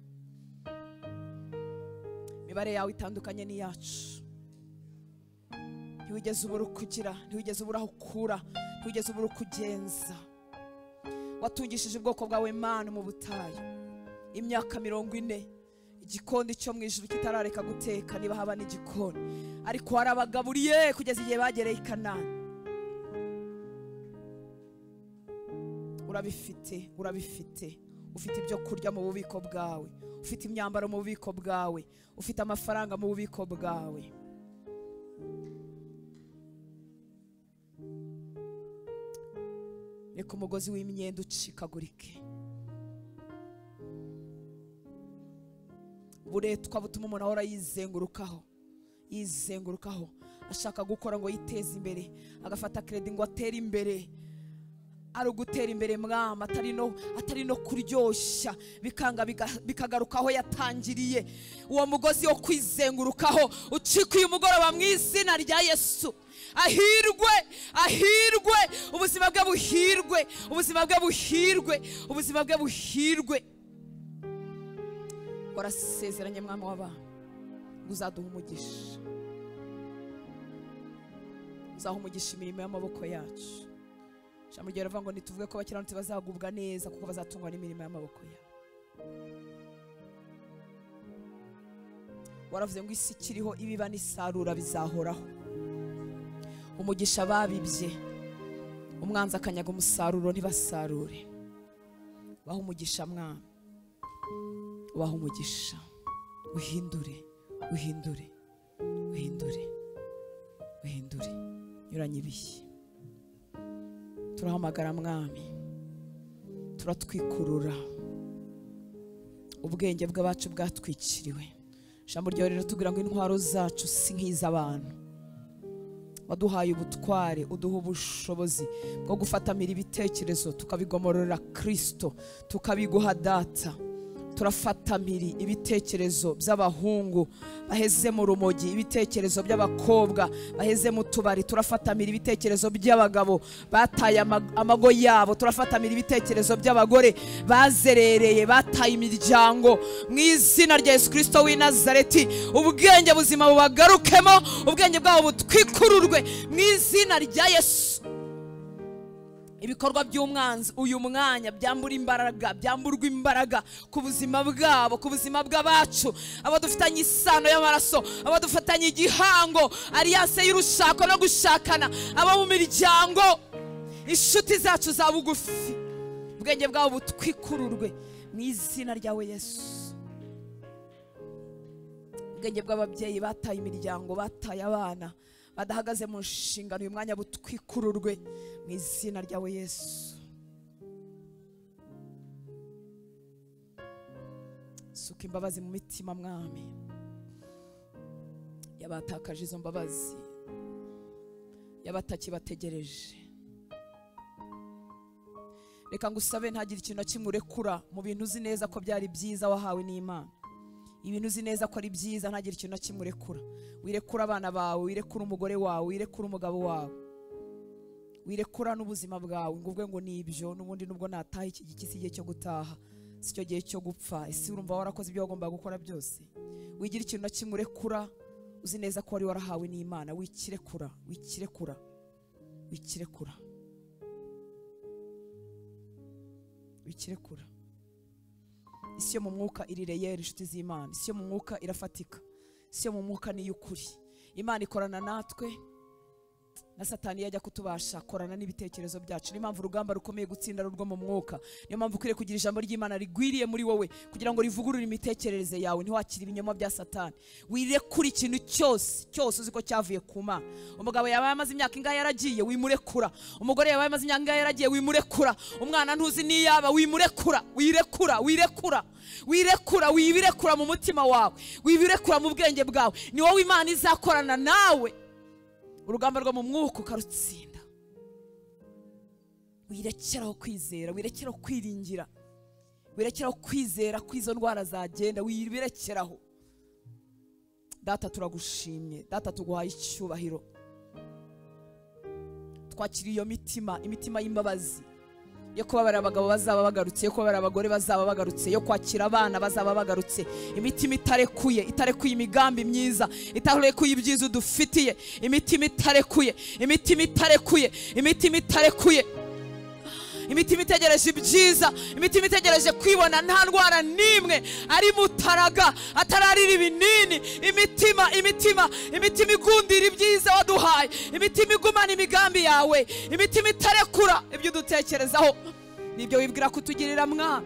imibare yawe itandukanye n'iyacu ntiwigeze ubura uko ugira ntiwigeze ubura aho ukura ntiwigeze ubura uko ugenza watungishije ubwoko bwawe mana mu butayu imyaka mirongo ine igikoni cyo mu ijuru kitarareka guteka niba haba n'igikoni ariko warabagaburiye kugeza igihe bagereye i kanani urabifite urabifite ufite ibyo kurya mu bubiko bwawe ufite imyambaro mu bubiko bwawe ufite amafaranga mu bubiko bwawe reka umugozi w'imyenda ucikagurike buretwa butuma umuntu ahora yizengurukaho yizengurukaho ashaka gukora ngo yiteze imbere agafata keredi ngo atere imbere ari ugutera imbere mwama atari no atari no kuryoshya bikanga biga- bikagaruka aho yatangiriye uwo mugozi wo kwizengurukaho ucika uyu mugoroba mu izina rya yesu ahirwe ahirwe ubuzima bwe buhirwe ubuzima bwe buhirwe ubuzima bwe buhirwe warasezeranye mwami w'abantu ngo uzaduha umugisha uzaha umugisha imirimo y'amaboko yacu ijambo ryawe rivuga ngo ntituvuge ko abakiranutsi bazagubwa neza kuko bazatungwa n'imirimo y'amaboko yabo waravuze ngo isi ikiriho ibiba n'isarura bizahoraho umugisha babibye umwanzi akanyaga umusaruro ntibasarure baha umugisha mwana ubaha umugisha uhindure uhindure uhindure uhindure nyuranye ibihe turahamagara mwami turatwikurura ubwenge bw'abacu bwatwikiriwe ijambo ryawe riratubwira ngo intwaro zacu si nk'iz'abantu waduhaye ubutware uduha ubushobozi bwo gufatamira ibitekerezo tukabigomorora kirisito tukabiguha data turafatamira ibitekerezo by'abahungu baheze mu rumogi ibitekerezo by'abakobwa baheze mu tubari turafatamira ibitekerezo by'abagabo bataye ama- amago yabo turafatamira ibitekerezo by'abagore bazerereye bataye imiryango mu izina rya yesu kirisito w'i nazareti ubwenge buzima bubagarukemo ubwenge bwabo butwikururwe mu izina rya yesu ibikorwa by'umwanzi uyu mwanya byambura imbaraga byamburwa imbaraga ku buzima bwabo ku buzima bw'abacu abo dufitanye isano y'amaraso abo dufatanye igihango alliance y'urushako no gushakana abo mu miryango inshuti zacu za bugufi ubwenge bwabo butwikururwe mu izina ryawe yesu ubwenge bw'ababyeyi bataye imiryango bataye abana badahagaze mu nshingano uyu mwanya butwikururwe mu izina ryawe yesu suka imbabazi mu mitima mwami yabatakaje izo mbabazi y'abatakibategereje reka ngusabe ntagire ikintu na kimwe urekura mu bintu uzi neza ko byari byiza wahawe n'imana ibintu uzi neza ko ari byiza ntagire ikintu na kimwe urekura wirekura abana bawe wirekura umugore wawe wirekura umugabo wawe wirekura n'ubuzima bwawe ngo uvuge ngo ni ibyo n'ubundi nubwo nataha iki giki si igihe cyo gutaha si cyo gihe cyo gupfa ese urumva warakoze ibyo wagombaga gukora byose wigira ikintu na kimwe urekura uzi neza ko wari warahawe n'imana wikirekura wikirekura wikirekura wikirekura isi yo mu mwuka irireyera inshuti z'imana isi yo mu mwuka irafatika isi yo mu mwuka ni iy'ukuri imana ikorana natwe na satani iyo ajya kutubasha akorana n'ibitekerezo byacu niyo mpamvu urugamba rukomeye gutsinda ari urwo mu mwuka niyo mpamvu ukwiriye kugira ijambo ry'imana rigwiriye muri wowe kugira ngo rivugurure imitekerereze yawe ntiwakire ibinyoma bya satani wirekure ikintu cyose cyose uzi ko cyavuye ku mana umugabo yabaye amaze imyaka ingahe yaragiye wimurekura umugore yabaye amaze imyaka ingahe yaragiye wimurekura umwana ntuzi n'iyaba wimurekura wirekura wirekura wirekura wibirekura mu mutima wawe wibirekura mu bwenge bwawe ni wowe imana izakorana nawe urugamba rwo mu mwuka ukarutsinda wirekeraho kwizera wirekeraho kwiringira wirekeraho kwizera ko izo ndwara zagenda wirekeraho data turagushimye data tuguhaye icyubahiro twakiriye iyo mitima imitima y'imbabazi yo kubabarira abagabo bazaba bagarutse yo kubabarira abagore bazaba bagarutse yo kwakira abana bazaba bagarutse imitima itarekuye itarekuye imigambi myiza itarekuye ibyiza dufitiye imitima itarekuye imitima itarekuye imitima itarekuye imitima itegereje ibyiza imitima itegereje kwibona nta ndwara n'imwe ari mutaraga atararira ibinini imitima imitima imitima igundira ibyiza waduhaye imitima igumana imigambi yawe imitima itarekura ibyo udutekerezaho nibyo wibwira kutugirira mwana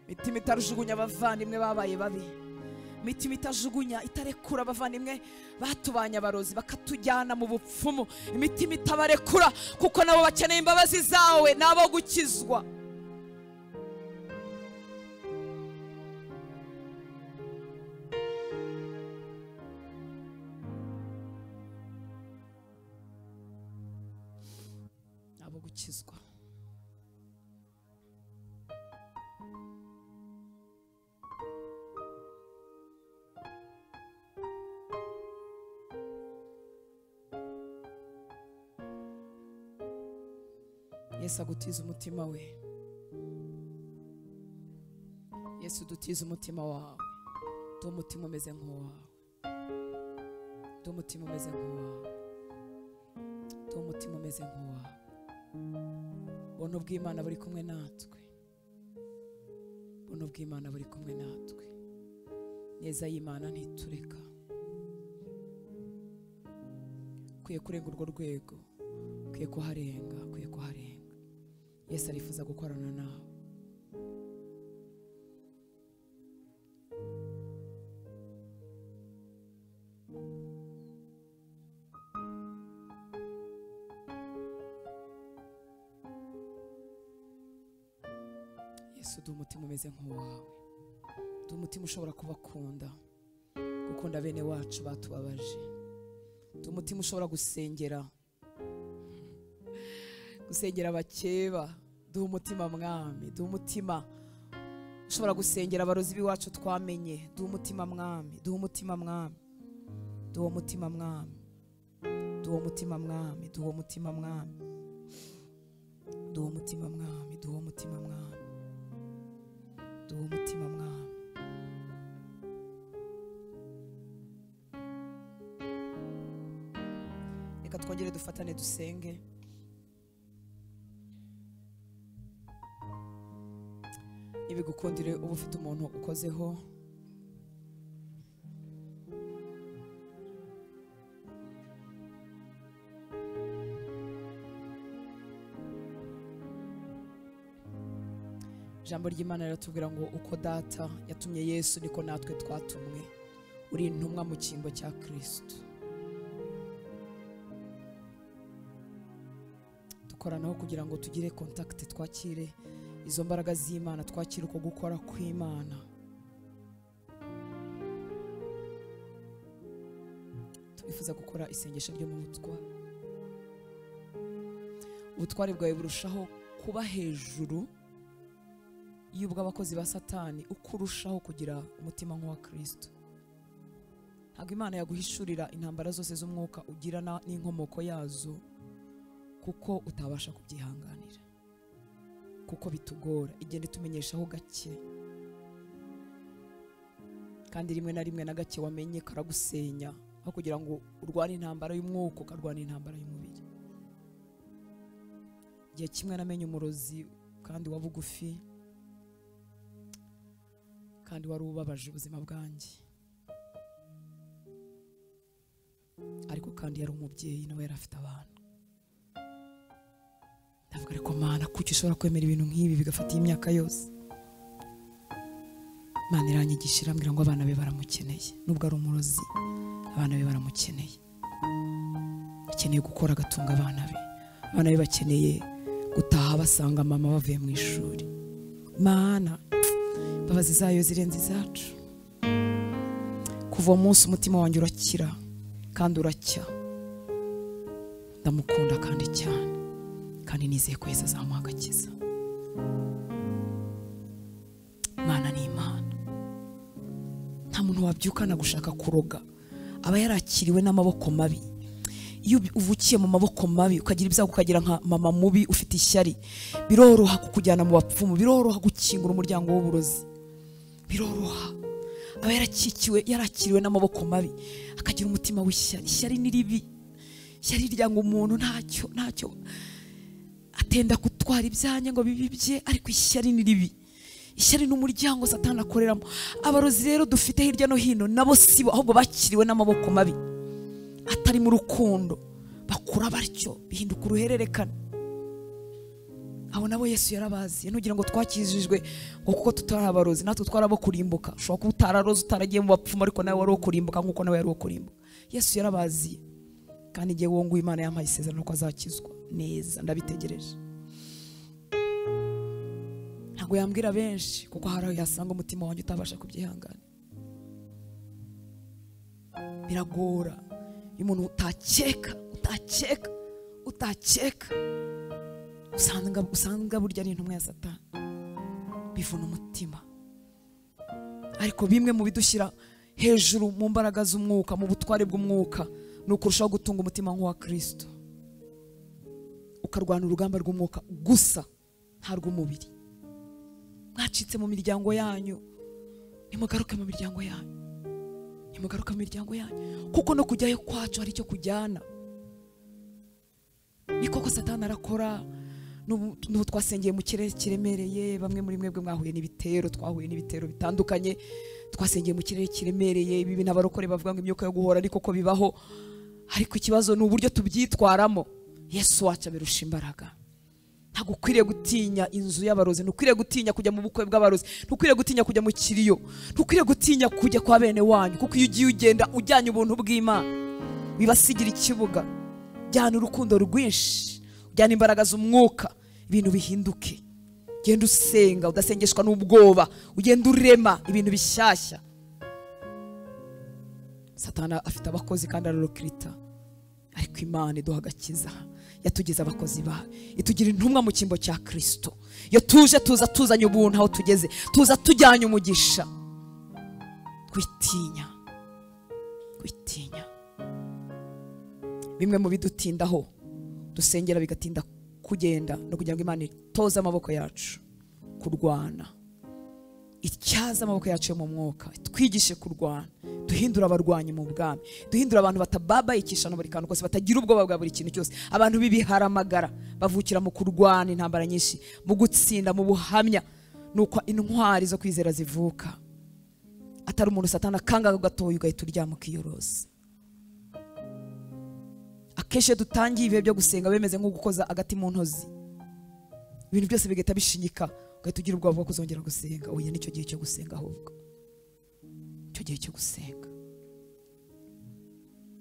imitima itajugunya abavandimwe babaye babi imitima itajugunya itarekura abavandimwe batubanye abarozi bakatujyana mu bupfumu imitima itabarekura kuko nabo bakeneye imbabazi zawe nabo gukizwa nabo gukizwa yesu agutiza umutima we yesu udutiza umutima wawe ndi umutima umeze nk'uwawe ndi umutima umeze nk'uwawe ndi umutima umeze nk'uwawe ubona ubw'imana buri kumwe natwe ubona ubw'imana buri kumwe natwe neza y'imana ntitureka ukwiye kurenga urwo rwego ukwiye kuharenga ukwiye kuharenga yesu arifuza gukorana nawe yesu ndi umutima umeze nk'uwawe ndi umutima ushobora kubakunda gukunda bene wacu batubabaje ndi umutima ushobora gusengera gusengera abakeba duha umutima mwami duha umutima ushobora gusengera abarozi b'iwacu twamenye duha umutima mwami duha umutima mwami duha umutima mwami duha umutima mwami duha umutima mwami duha umutima mwami duha umutima mwami duha umutima mwami reka twongere dufatane dusenge ibigukundire uba ufite umuntu ukozeho ijambo ry'imana riratubwira ngo uko data yatumye yesu niko natwe twatumwe uri intumwa mu cyimbo cya kirisitu dukoranaho kugira ngo tugire kontakiti twakire izo mbaraga z'imana twakira uko gukora kw'imana turifuza gukora isengesho ryo mu butware ubutware bwawe burushaho kuba hejuru y'ubw'abakozi ba satani uko urushaho kugira umutima nk'uwa kirisito ntabwo imana yaguhishurira intambara zose z'umwuka ugira na- n'inkomoko yazo kuko utabasha kubyihanganira kuko bitugora igenda itumenyeshaho gake kandi rimwe na rimwe na gake wamenye karagusenya aho kugira ngo urwane intambara y'umwuka ukarwana intambara y'umubiri igihe kimwe namenye umurozi kandi wa bugufi kandi wari ubabaje ubuzima bwanjye ariko kandi yari umubyeyi nawe yari afite abana ndavuga ariko mana kuki ushobora kwemera ibintu nk'ibi bigafata iyi myaka yose mana iranyigisha irambwira ngo abana be baramukeneye nubwo ari umurozi abana be baramukeneye akeneye gukora agatunga abana be abana be bakeneye gutaha basanga mama bavuye mu ishuri mana imbabazi zayo zirenze izacu kuva uwo munsi umutima wanjye urakira kandi uracya ndamukunda kandi cyane kandi nizeye ko yesu azamuha agakiza imana ni imana nta muntu wabyukana gushaka kuroga aba yarakiriwe n'amaboko mabi iyo ubi- uvukiye mu maboko mabi ukagira ibyago ukagira nka mama mubi ufite ishyari biroroha kukujyana mu bapfumu biroroha gukingura umuryango w'uburozi biroroha aba yarakikiwe yarakiriwe n'amaboko mabi akagira umutima w'ishyari ishyari ni ribi ishyari ryanga umuntu ntacyo ntacyo atenda gutwara ibyanjye ngo bibi bye ariko ishyari ni ribi ishyari ni umuryango satani akoreramo abarozi rero dufite hirya no hino nabo sibo ahubwo bakiriwe n'amaboko mabi atari mu rukundo bakura batyo bihinduka uruhererekane abo nabo yesu yarabazi ntugira ngo twakijijwe ngo kuko tutari abarozi natwe twarabo kurimbuka ushobora kuba utararoze utaragiye mu bapfumu ariko nawe wari uwo kurimbuka nk'uko nawe yari uwo kurimbuka yesu yarabaziye kandi igihe wowe nguwo imana yampaye isezerano ko azakizwa neza ndabitegereje ntabwo yambwira benshi kuko hari aho yasanga umutima wanjye utabasha kubyihangana biragora iyo umuntu utakeka utakeka utakeka usanga usanga burya ari intumwa ya satani bivuna umutima ariko bimwe mu bidushyira hejuru mu mbaraga z'umwuka mu butware bw'umwuka ni ukurushaho gutunga umutima nk'uwa kirisito ukarwana urugamba rw'umwuka gusa nta rw'umubiri mwacitse mu miryango yanyu nimugaruke mu miryango yanyu nimugaruke mu miryango yanyu kuko no kujyayo kwacu hari icyo kujyana ni koko satani arakora n'ubu n'ubu twasengeye mu kirere kiremereye bamwe muri mwebwe mwahuye n'ibitero twahuye n'ibitero bitandukanye twasengeye mu kirere kiremereye ibi bintu abarokore bavuga ngo imyuka yo guhora ariko ko bibaho ariko ikibazo ni uburyo tubyitwaramo yesu wacu abirusha imbaraga ntabwo ukwiriye gutinya inzu y'abarozi ntukwiriye gutinya kujya mu bukwe bw'abarozi ntukwiriye gutinya kujya mu kiriyo ntukwiriye gutinya kujya kwa bene wanyu kuko iyo ugiye ugenda ujyanye ubuntu bw'imana bibasigira ikibuga jyana urukundo rwinshi jyana imbaraga z'umwuka ibintu bihinduke ugenda usenga udasengeshwa n'ubwoba ugenda urema ibintu bishyashya satana afite abakozi kandi ararukirita ariko imana iduha agakiza yatugize abakozi bayo itugira intumwa mu cyimbo cya kirisito iyo tuje tuza tuzanye ubuntu aho tugeze tuza tujyanye umugisha twitinya twitinya bimwe mu bidutindaho dusengera bigatinda kugenda no kugira ngo imana itoze amaboko yacu kurwana ityaze amaboko yacu yo mu mwuka twigishe kurwana duhindura abarwanyi mu bwami duhindura abantu batababayikisha na buri kantu kose batagira ubwoba bwa buri kintu cyose abantu b'ibiharamagara bavukira mu kurwana intambara nyinshi mu gutsinda mu buhamya nuko intwari zo kwizera zivuka atari umuntu satana akangaga gatoya ugahita uryama ukiyoroza akenshi iyo dutangiye ibihe byo gusenga bimeze nko gukoza agati mu ntozi ibintu byose bigahita bishinyika ugahita ugira ubwoba bwo kuzongera gusenga oya nicyo gihe cyo gusenga ahubwo icyo gihe cyo gusenga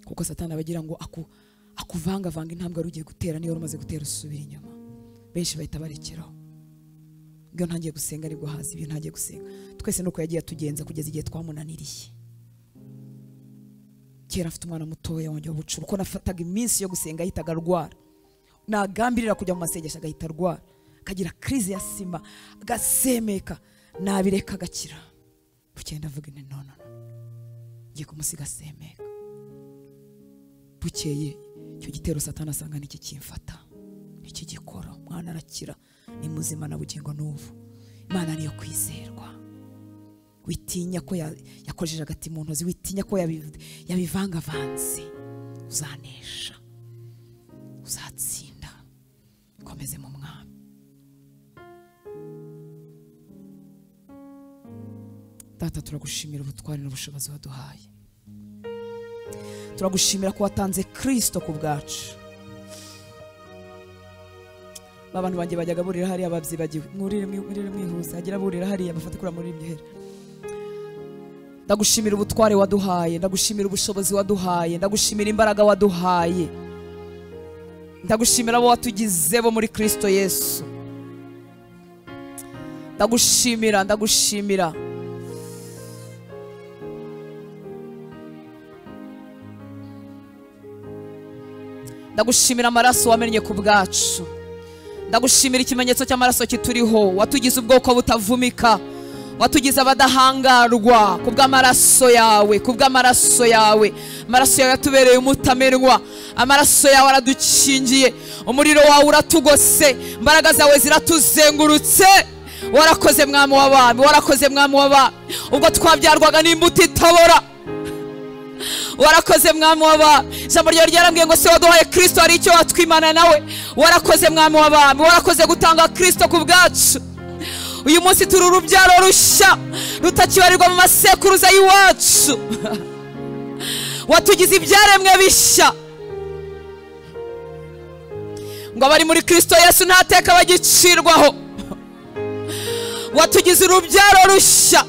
kuko satani aba agira ngo aku, akuvangavanga intambwe wari ugiye gutera niyo wari umaze gutera usubira inyuma benshi bahita barekeraho iyo ntangiye gusenga nibwo hazi ibyo ntangiye gusenga twese nuko yagiye atugenza kugeza igihe twamunaniriye kera afite umwana mutoya wanjye w'ubucuru kuko nafataga iminsi yo gusenga ahitaga arwara nagambirira kujya mu masengesho agahita arwara akagira crise ya sima agasemeka nabireka agakira bukeye ndavuga nti nono ngiye kumusiga asemeka bukeye icyo gitero satani asanga niki kimfata iki gikora umwana arakira ni muzima na bugingo n'ubu imana niyo kwizerwa witinya ko ya- yakojeje agati mu ntozi witinya ko yabi- yabivangavanze uzanesha uzatsinda komeze mu mwami data turagushimira ubutwari n'ubushobozi waduhaye turagushimira ko watanze kirisito ku bwacu ba bantu banjye bajyaga burira hariya babyibagiwe mwurire mwi- mwurire mwihuse hagira burira hariya bafate kura muri ibyo hera ndagushimira ubutware waduhaye ndagushimira ubushobozi waduhaye ndagushimira imbaraga waduhaye ndagushimira abo watugize bo muri kirisito yesu ndagushimira ndagushimira ndagushimira amaraso wamennye ku bwacu ndagushimira ikimenyetso cy'amaraso kituriho watugize ubwoko butavumika watugize abadahangarwa ku bw'amaraso yawe ku bw'amaraso yawe amaraso yawe yatubereye umutamenwa amaraso yawe aradukingiye umuriro wawe uratugose imbaraga zawe ziratuzengurutse warakoze mwami w'abami warakoze mwami w'abami ubwo twabyarwaga n'imbuto itabora warakoze mwami w'abami ijambo ryawe ryarambwiye ngo se waduhaye kirisito hari icyo watwimana nawe warakoze mwami w'abami warakoze gutanga kirisito ku bwacu uyu munsi turi urubyaro rushya rutakibarirwa mu masekuruza y'iwacu watugize ibyaremwe bishya ngo abari muri kirisito yesu ntateka bagicirwaho watugize urubyaro rushya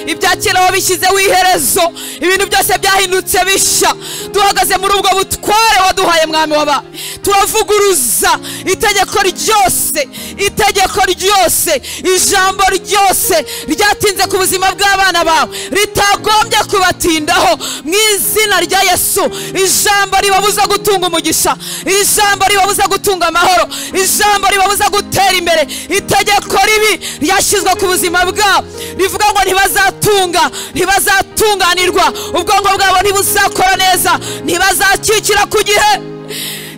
ibya kera wabishyizeho iherezo ibintu byose byahindutse bishya duhagaze muri ubwo butware waduhaye mwami waba turavuguruza itegeko ryose itegeko ryose ijambo ryose ryatinze ku buzima bw'abana bawe ritagombye kubatindaho mu izina rya yesu ijambo ribabuza gutunga umugisha ijambo ribabuza gutunga amahoro ijambo ribabuza gutera imbere itegeko ribi ryashyizwe ku buzima bwabo rivuga ngo ntibazatunga ntibazatunganirwa ubwonko bwabo ntibuzakora neza ntibazakikira ku gihe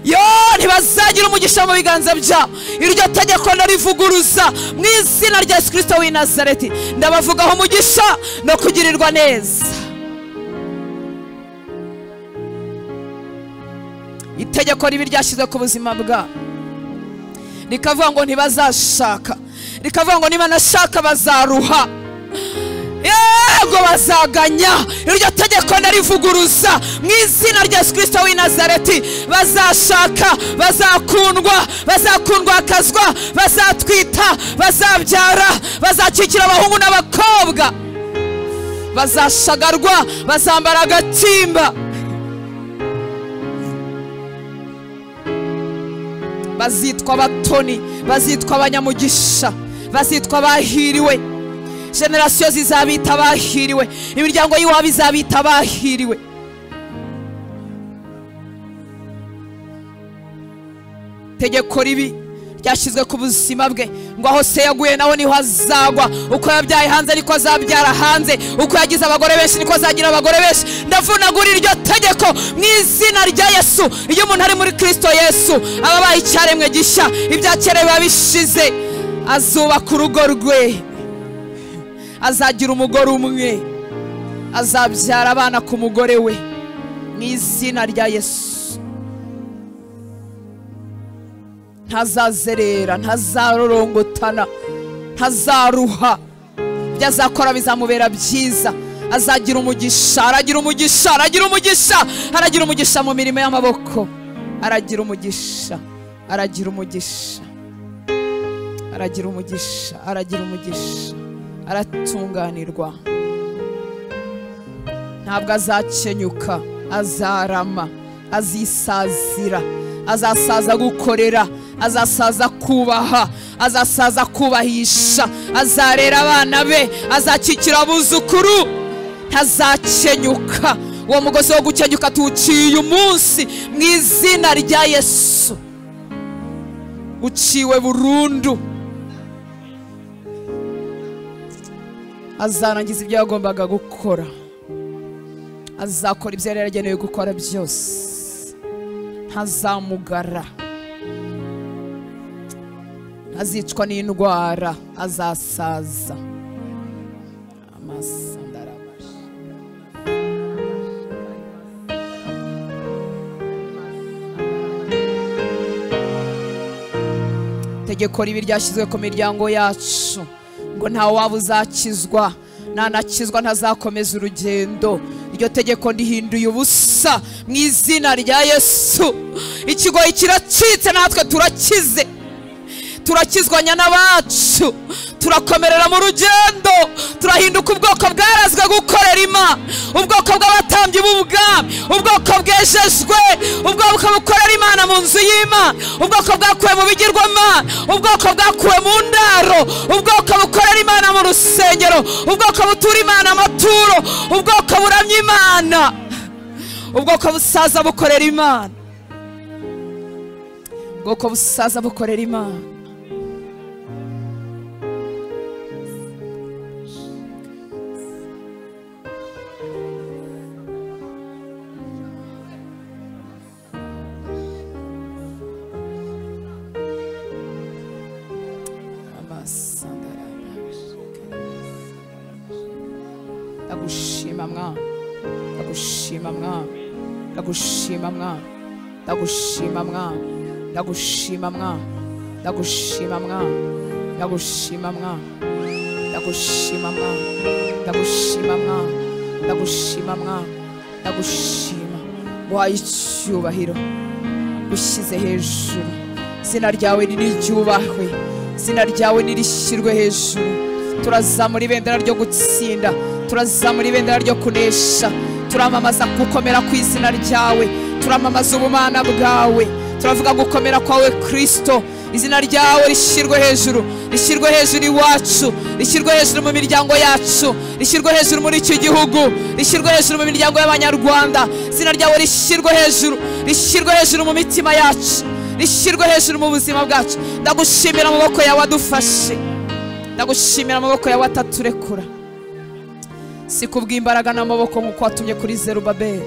yo ntibazagira umugisha mu biganza byabo iryo tegeko narivuguruza mu izina rya yesu kirisito w'i nazareti ndabavugaho umugisha no kugirirwa neza itegeko ribi ryashyizwe ku buzima bwabo rikavuga ngo ntibazashaka rikavuga ngo niba nashaka bazaruha yego bazaganya iryo tegeko narivuguruza mu izina rya yesu kirisito w'i nazareti bazashaka bazakundwa bazakundwakazwa bazatwita bazabyara bazakikira abahungu n'abakobwa bazashagarwa bazambara agatimba bazitwa abatoni bazitwa abanyamugisha bazitwa abahiriwe generasiyo zizabita abahiriwe imiryango y'iwabo izabita abahiriwe tegeko ribi ryashyizwe ku buzima bwe ngo aho se yaguye naho niho azagwa uko yabyaye hanze niko azabyara hanze uko yagize abagore benshi niko azagira abagore benshi ndavunagura iryo tegeko mu izina rya yesu iyo umuntu ari muri kirisito yesu aba abaye icyaremwe gishya ibya kera biba bishize azubaka urugo rwe azagira umugore umwe azabyara abana ku mugore we mu izina rya yesu ntazazerera ntazarorongotana ntazaruha ibyo azakora bizamubera byiza azagira umugisha aragira umugisha aragira umugisha aragira umugisha mu mirimo y'amaboko aragira umugisha aragira umugisha aragira umugisha aragira umugisha aratunganirwa ntabwo azakenyuka azarama azisazira azasaza gukorera azasaza kubaha azasaza kubahisha azarera abana be azakikira abuzukuru ntazakenyuka uwo mugozi wo gukenyuka tuwuciye umunsi mu izina rya yesu uciwe burundu azarangiza ibyo yagombaga gukora azakora ibyo yari yaragenewe gukora byose ntazamugara ntazicwa n'indwara azasaza amasa ndarabasha tegeko ribi ryashyizwe ku miryango yacu ngo nta waba uzakizwa ntanakizwa ntazakomeza urugendo iryo tegeko ndihinduye ubusa mu izina rya yesu ikigoyi kiracitse natwe turakize turakizwa nyana bacu turakomerera mu rugendo turahinduka ubwoko bwarazwe gukorera ima ubwoko bw'abatambyi b'ubwami ubwoko bwejejwe ubwoko bukorera imana mu nzu y'imana ubwoko bwakuwe mu bigirwamana ubwoko bwakuwe mu ndaro ubwoko bukorera imana mu rusengero ubwoko butura imana amaturo ubwoko buramya imana ubwoko busaza bukorera imana ubwoko busaza bukorera imana ndagushima mwana ndagushima mwana ndagushima mwana ndagushima mwana ndagushima mwana ndagushima mwana ndagushima mwana ndagushima mwana ndagushima mwana ndagushima mwana ndagushima waye icyubahiro ushyize hejuru izina ryawe niriryubahwe izina ryawe nirishyirwe hejuru turazamura ibendera ryo gutsinda turazamura ibendera ryo kunesha turamamaza gukomera ku izina ryawe turamamaza ubumana bwawe turavuga gukomera kwawe kristo izina ryawe rishyirwe hejuru rishyirwe hejuru iwacu rishyirwe hejuru mu miryango yacu rishyirwe hejuru muri iki gihugu rishyirwe hejuru mu miryango y'abanyarwanda izina ryawe rishyirwe hejuru rishyirwe hejuru mu mitima yacu rishyirwe hejuru mu buzima bwacu ndagushimira amaboko yawe adufashe ndagushimira amaboko yawe ataturekura si kubw'imbaraga n'amaboko nk'uko watumye kuri zerubabeli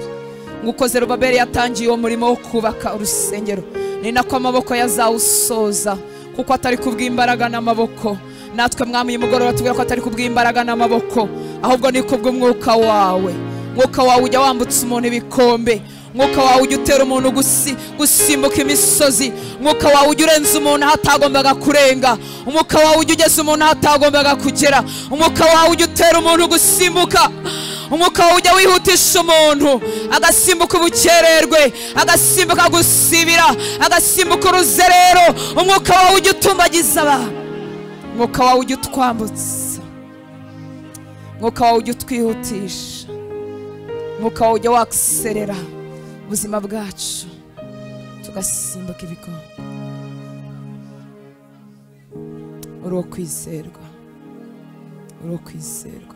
nk'uko zerubabeli yatangiye uwo murimo wo kubaka urusengero ni nako amaboko yazawusoza kuko atari kubw'imbaraga n'amaboko natwe mwami uyu mugoroba tubwira ko atari kubw'imbaraga n'amaboko ahubwo ni kubw'umwuka wawe mwuka wawe ujya wambutsa umuntu ibikombe mwuka wawe ujya utera umuntu gusi- gusimbuka imisozi mwuka wawe ujya urenza umuntu aho atagombaga kurenga umwuka wawe ujya ugeza umuntu aho atagombaga kugera umwuka wawe ujya utera umuntu gusimbuka umwuka wawe ujya wihutisha umuntu agasimbuka ubukererwe agasimbuka gusibira agasimbuka uruzerero umwuka wawe ujya utumbagiza abantu umwuka wawe ujya utwambutsa umwuka wawe ujya utwihutisha umwuka wawe ujya wakiserera ubuzima bwacu tugasimbuka ibikombe uri uwo kwizerwa uri uwo kwizerwa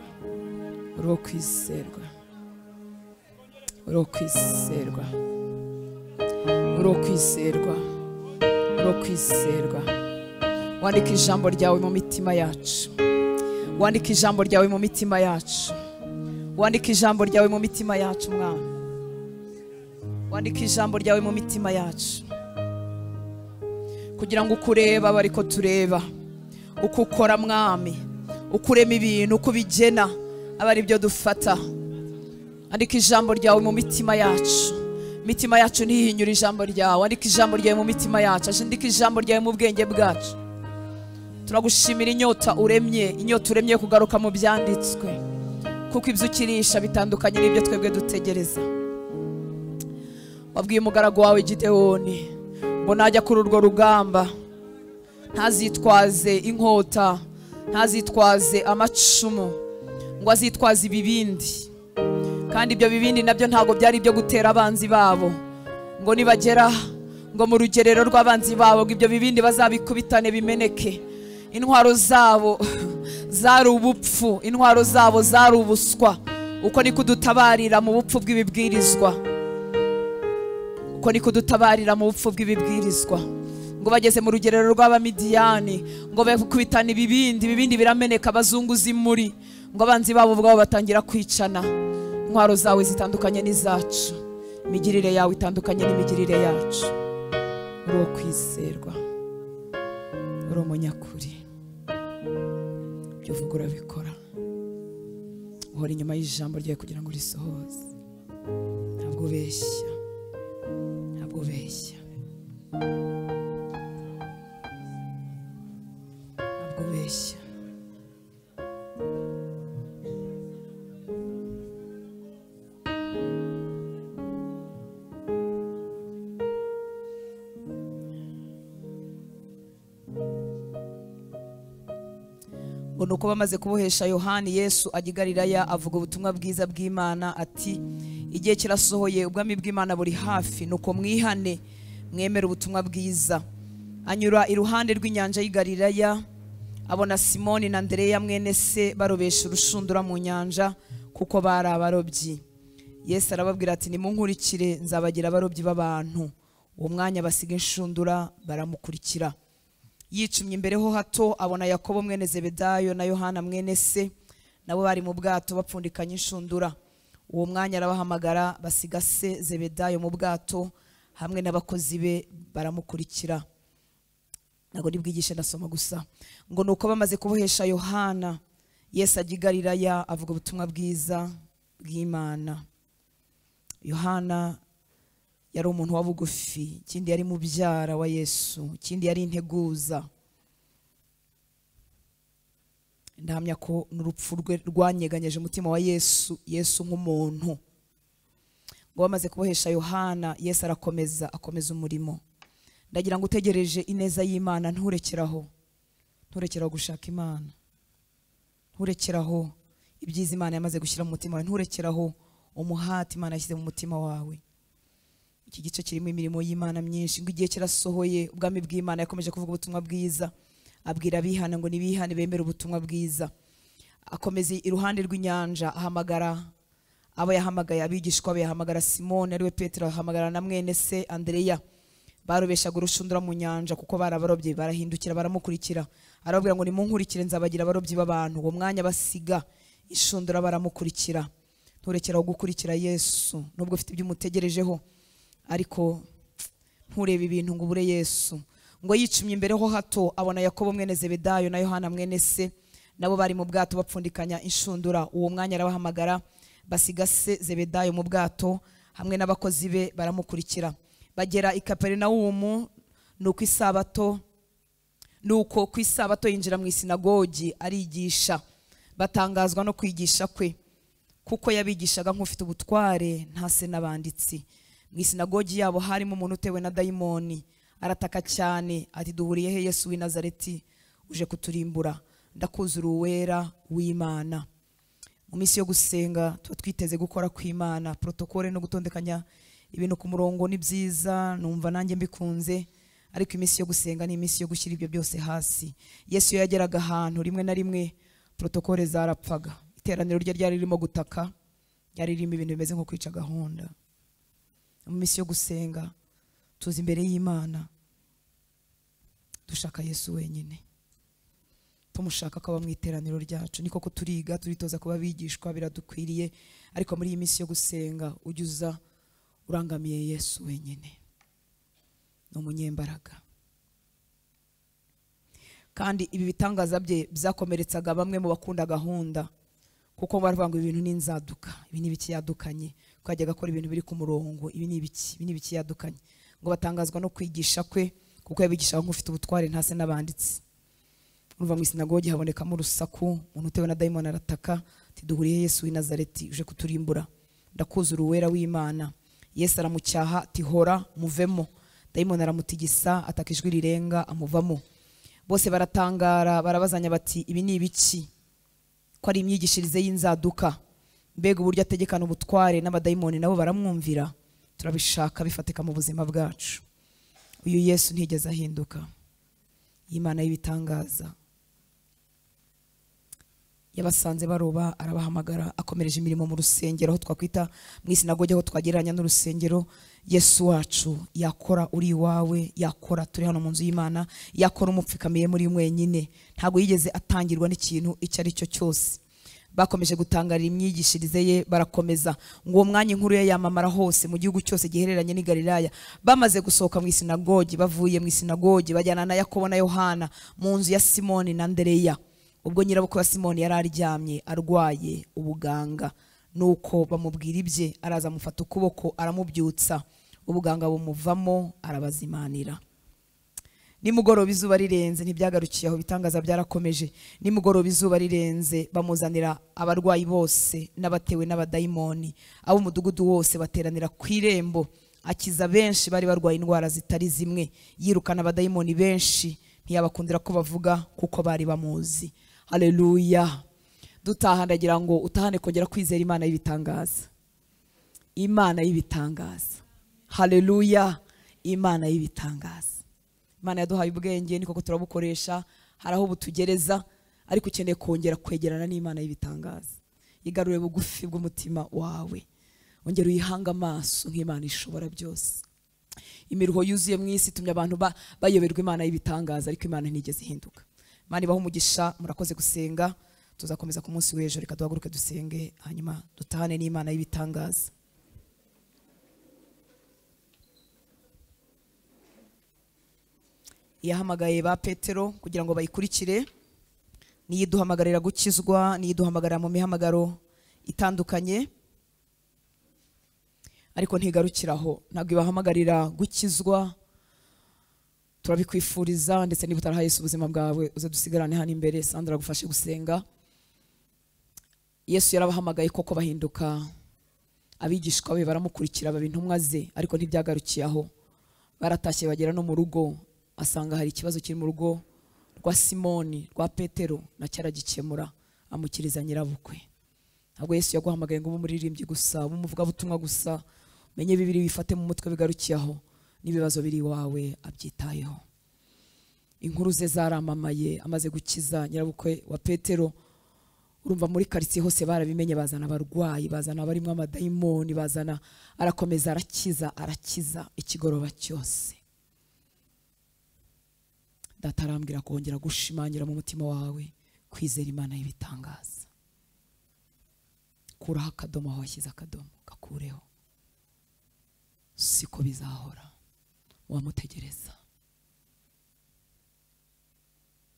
uri uwo kwizerwa uri uwo kwizerwa uri uwo kwizerwa uri uwo kwizerwa wandika ijambo ryawe mu mitima yacu wandika ijambo ryawe mu mitima yacu wandika ijambo ryawe mu mitima yacu mwana wandika ijambo ryawe mu mitima yacu kugira ngo ukureba aba ariko tureba uko ukora mwami uko urema ibintu uko ubigena aba ari byo dufata andika ijambo ryawe mu mitima yacu imitima yacu ntihinyura ijambo ryawe andika ijambo ryawe mu mitima yacu andika ijambo ryawe mu bwenge bwacu turagushimira inyota uremye inyota uremye yo kugaruka mu byanditswe kuko ibyo ukirisha bitandukanye n'ibyo twebwe dutegereza wabwiye umugaragu wawe gidewoni ngo najya kuri urwo rugamba ntazitwaze inkota ntazitwaze amacumu ngo azitwaze ibibindi kandi ibyo bibindi nabyo ntabwo byari ibyo gutera abanzi babo ngo nibagera ngo mu rugerero rw'abanzi babo ngo ibyo bibindi bazabikubitane bimeneke intwaro zabo zari ubupfu intwaro zabo zari ubuswa uko niko udutabarira mu bupfu bw'ibibwirizwa uko niko udutabarira mu bupfu bw'ibibwirizwa ngo bageze mu rugerero rw'abamidiyani ngo bakubitana ibibindi ibibindi birameneka bazunguza imuri ngo abanzi babo ubwabo batangira kwicana intwaro zawe zitandukanye n'izacu imigirire yawe itandukanye n'imigirire yacu uri uwo kwizerwa uri umunyakuri ibyo uvuga urabikora uhora inyuma y'ijambo ryawe kugira ngo urisohoze ntabwo ubeshya ntabwo ubeshya ntabwo ubeshya ngo ni uko bamaze kubohesha yohani yesu ajya i Galilaya avuga ubutumwa bwiza bw'imana ati igihe kirasohoye ubwami bw'imana buri hafi nuko mwihane mwemere ubutumwa bwiza anyura iruhande rw'inyanja y'i Galilaya abona simoni na andereya mwene se barobesha urushundura mu nyanja kuko bari abarobyi yesu arababwira ati nimunkurikire nzabagira abarobyi b'abantu uwo mwanya basiga inshundura baramukurikira yicumye imbere ho hato abona yakobo mwene zebedayo na yohana mwene se nabo bari mu bwato bapfundikanya inshundura uwo mwanya arabahamagara basiga se zebedayo mu bwato hamwe n'abakozi be baramukurikira ntabwo ni bwigishe ndasoma gusa ngo ni uko bamaze kubohesha yohana yesu ajya i galilaya avuga ubutumwa bwiza bw'imana yohana yari umuntu wa bugufi ikindi yari mubyara wa yesu ikindi yari integuza ndahamya ko n'urupfu rwe rwanyeganyeje umutima wa yesu yesu nk'umuntu ngo bamaze kubohesha yohana yesu arakomeza akomeza umurimo ndagira ngo utegereje ineza y'imana nturekeraho nturekeraho gushaka imana nturekeraho ibyiza imana yamaze gushyira mu mutima wawe nturekeraho umuhati imana yashyize mu mutima wawe iki gice kirimo imirimo y'imana myinshi ngo igihe kirasohoye ubwami bw'imana yakomeje kuvuga ubutumwa bwiza abwira abihana ngo nibihane bemere ubutumwa bwiza akomeza iruhande rw'inyanja ahamagara abo yahamagaye abigishwa be yahamagara simone ariwe petero ahamagara na mwene se andereya barobeshaga urushundura mu nyanja kuko barabarobye barahindukira baramukurikira arababwira ngo nimunkurikire nzabagira abarobyi b'abantu uwo mwanya basiga inshundura baramukurikira nturekeraho gukurikira yesu nubwo ufite ibyo umutegerejeho ariko nturebe ibintu ngo ubure yesu ngo yicumye imbere ho hato abona yakobo mwene zebedayo na yohana mwene se nabo bari mu bwato bapfundikanya inshundura uwo mwanya arabahamagara basiga se zebedayo mu bwato hamwe n'abakozi be baramukurikira bagera i kaperinawumu ni uko isabato nuko ku isabato yinjira mu isinagogi arigisha batangazwa no kwigisha kwe kuko yabigishaga nk'ufite ubutware ntase n'abanditsi mu isinagogi yabo harimo umuntu utewe na dayimoni arataka cyane ati duhuriye he yesu w'i nazareti uje kuturimbura ndakuzura uwera w'imana mu minsi yo gusenga tuba twiteze gukora kw'imana porotokole no gutondekanya ibintu ku murongo ni byiza numva nanjye mbikunze ariko iminsi yo gusenga ni iminsi yo gushyira ibyo byose hasi yesu iyo yageraga ahantu rimwe na rimwe porotokole zarapfaga iteraniro rye ryari ririmo gutaka ryari ririmo ibintu bimeze nko kwica gahunda mu minsi yo gusenga tuza imbere y'imana dushaka yesu wenyine tumushaka akaba mu iteraniro ryacu niko ko turiga turitoza kuba abigishwa biradukwiriye ariko muri iyi minsi yo gusenga ujya uza urangamiye yesu wenyine ni umunyembaraga kandi ibi bitangaza bye byakomeretsaga bamwe mu bakunda gahunda kuko baravuga ngo ibi bintu ni inzaduka ibi ni ibikiyadukanye ko yajyaga akora ibintu biri ku murongo ibi ni ibiki ibi ni ibikiyadukanye ngo batangazwa no kwigisha kwe kuko yabigishaga nk'ufite ubutware ntase n'abanditsi urumva mu isinagogi habonekamo urusaku umuntu utewe na dayimoni arataka ati duhuriye yesu w'i nazareti uje kuturimbura ndakuzura uwera w'imana yesu aramucyaha ati hora muvemo dayimoni aramutigisa ataka ijwi rirenga amuvamo bose baratangara barabazanya bati ibi ni ibiki ko ari imyigishirize y'inzaduka mbega uburyo ategekana ubutware n'abadayimoni nabo baramwumvira turabishaka bifatika mu buzima bwacu uyu yesu ntigeze ahinduka imana y'ibitangaza yabasanze baroba arabahamagara akomereje imirimo mu rusengero aho twakwita mu isinagogi aho twagereranya n'urusengero yesu wacu yakora uri iwawe yakora turi hano mu nzu y'imana yakora umupfikamiye muri mwenyine ntabwo yigeze atangirwa n'ikintu icyo ari cyo cyose bakomeje gutangarira imyigishirize ye barakomeza ngo uwo mwanya inkuru ye yamamara hose mu gihugu cyose gihereranye n'i galilaya bamaze gusohoka mu isinagogi bavuye mu isinagogi bajyana na yakobo na yohana mu nzu ya simoni na ndereya ubwo nyirabukwe wa simoni yari aryamye arwaye ubuganga nuko bamubwira ibye araza amufata ukuboko aramubyutsa ubuganga bumuvamo arabazimanira nimugoroba izuba rirenze ntibyagarukiye aho ibitangaza byarakomeje nimugoroba izuba rirenze bamuzanira abarwayi bose n'abatewe n'abadayimoni ab'umudugudu wose bateranira ku irembo akiza benshi bari barwaye indwara zitari zimwe yirukana abadayimoni benshi ntiyabakundira ko bavuga kuko bari bamuzi hareruya dutaha ndagira ngo utahane kongera kwizera imana y'ibitangaza imana y'ibitangaza hareruya imana y'ibitangaza imana yaduhaye ubwenge ni koko turabukoresha hari aho butugereza ariko ukeneye kongera kwegerana n'imana y'ibitangaza igarure bugufi bw'umutima wawe ongera uyihange amaso nk'imana ishobora byose imiruho yuzuye mu isi itumye abantu ba- bayoberwa imana y'ibitangaza ariko imana ntigeze ihinduka imana ibaho umugisha murakoze gusenga tuzakomeza ku munsi w'ejo reka duhaguruke dusenge hanyuma dutahane n'imana y'ibitangaza yahamagaye ba petero kugira ngo bayikurikire niyo iduhamagarira gukizwa niyo iduhamagarira mu mihamagaro itandukanye ariko ntigarukiraho ntabwo ibahamagarira gukizwa turabikwifuriza ndetse niba utarahaye Yesu ubuzima bwawe uze dusigarane hano imbere sandra agufashe gusenga yesu yarabahamagaye koko bahinduka abigishwa be baramukurikira baba intumwa ze ariko ntibyagarukiye aho baratashye bagera no mu rugo asanga hari ikibazo kiri mu rugo rwa simoni rwa petero nacyo aragikemura amukiriza nyirabukwe ntabwo yesu yaguhamagaye ngo ube umuririmbyi gusa ube umuvugabutumwa gusa umenye bibiri wifate mu mutwe bigarukiye aho n'ibibazo biri iwawe abyitayeho inkuru ze zaramamaye amaze gukiza nyirabukwe wa petero urumva muri karitsiye hose barabimenye bazana abarwayi bazana abarimo amadayimoni bazana arakomeza arakiza arakiza ikigoroba cyose data arambwira kongera gushimangira mu mutima wawe kwizera imana y'ibitangaza kuraho akadomo aho washyize akadomo gakureho siko bizahora wamutegereza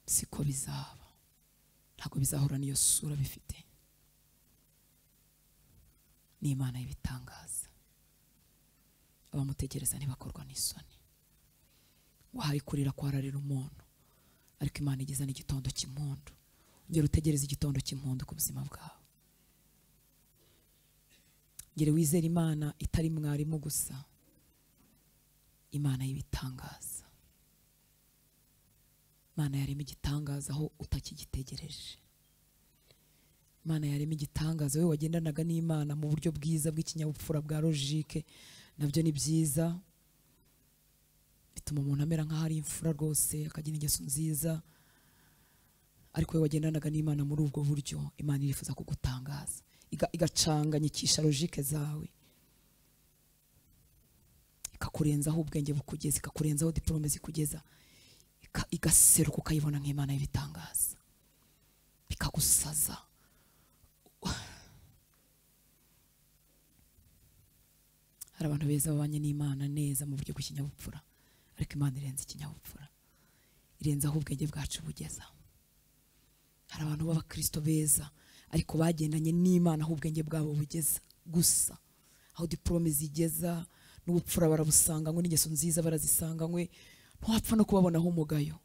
siko bizaba ntabwo bizahura n'iyo sura bifite ni imana y'ibitangaza abamutegereza ntibakorwa n'isoni wahaye kurira kwararira umuntu ariko imana igeza n'igitondo cy'impundu ongera utegereze igitondo cy'impundu ku buzima bwawe ngere wizere imana itari mwarimu gusa imana y'ibitangaza imana yarema igitangaza aho utakigitegereje imana yarema igitangaza wowe wagendanaga n'imana mu buryo bwiza bw'ikinyabupfura bwa logike nabyo ni byiza bituma umuntu amera nk'aho ari imfura rwose akagira ingeso nziza ariko wowe wagendanaga n'imana muri ubwo buryo imana irifuza kugutangaza iga- igacanganyikisha logike zawe ikakurenzaho ubwenge bukugeza ikakurenzaho diporome zikugeza ika- igaseruka ukayibona nk'imana y'ibitangaza bikagusaza hari abantu beza babanye n'imana neza mu buryo bw'ikinyabupfura ariko imana irenze ikinyabupfura irenze aho ubwenge bwacu bugeza hari abantu b'abakristo beza ariko bagendanye n'imana aho ubwenge bwabo bugeza gusa aho diporome zigeza n'ubupfura barabusanganywe n'ingeso nziza barazisanganywe ntiwapfa no kubabonaho umugayo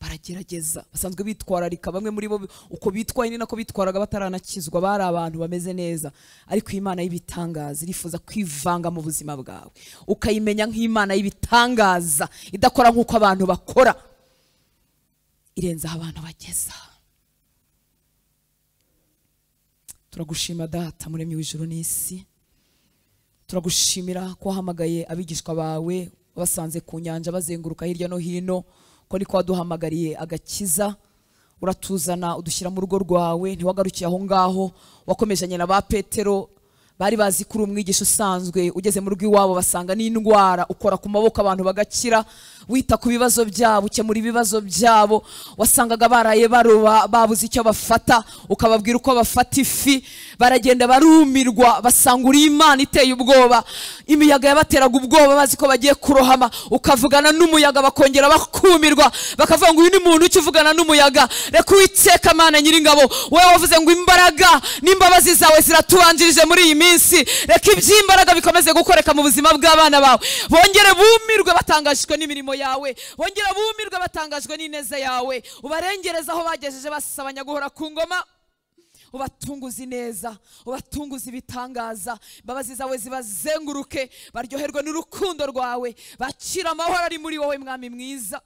baragerageza basanzwe bitwararika bamwe muri bo uko bitwaye ni nako bitwaraga bataranakizwa bari abantu bameze neza ariko iyi imana y'ibitangaza irifuza kwivanga mu buzima bwawe ukayimenya nk'imana y'ibitangaza idakora nk'uko abantu bakora irenze aho abantu bageza turagushima data muremyi w'ijuru n'isi turagushimira ko wahamagaye abigishwa bawe wabasanze ku nyanja bazenguruka hirya no hino ko niko waduhamagariye agakiza uratuzana udushyira mu rugo rwawe ntiwagarukiye aho ngaho wakomejanye na ba petero bari bazi ko uri umwigisha usanzwe ugeze mu rugo iwabo basanga n'indwara ukora ku maboko abantu bagakira wita ku bibazo byabo ukemura ibibazo byabo wasangaga baraye baroba babuze icyo bafata ukababwira uko bafata ifi baragenda barumirwa basanga uri imana iteye ubwoba imiyaga yabateraga ubwoba bazi ko bagiye kurohama ukavugana n'umuyaga bakongera bakumirwa bakavuga ngo uyu ni muntu ucya uvugana n'umuyaga reka uwiteka mana nyiringabo wowe wavuze ngo imbaraga n'imbabazi zawe ziratubanjirije muri iyi minsi reka iby'imbaraga bikomeze gukoreka mu buzima bw'abana bawe bongere bumirwe batangajwe n'imirimo yawe bongere bumirwe batangajwe n'ineza yawe ubarengereza aho bagejeje basaba nyaguhora ku ngoma ubatunguze ineza ubatunguze ibitangaza imbabazi zawe zibazenguruke baryoherwe n'urukundo rwawe bakira amahoro ari muri wowe mwami mwiza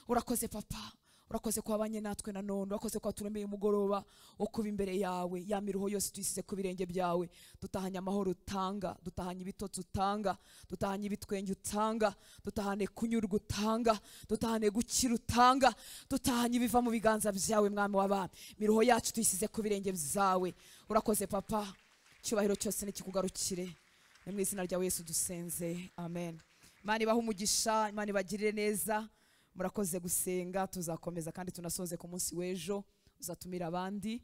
urakoze papa urakoze ko wabanye natwe na none urakoze ko waturemeye umugoroba wo kuba imbere yawe ya miruho yose tuyisize ku birenge byawe dutahanye amahoro utanga dutahanye ibitotsi utanga dutahanye ibitwenge utanga dutahane kunyurwa utanga dutahane gukira utanga dutahanye ibiva mu biganza byawe mwami w'abami miruho yacu tuyisize ku birenge byawe urakoze papa icyubahiro cyose nikikugarukire ni mu izina rya yesu dusenze amen imana ibahe umugisha imana ibagirire neza murakoze gusenga tuzakomeza kandi tunasoze ku munsi w'ejo uzatumira abandi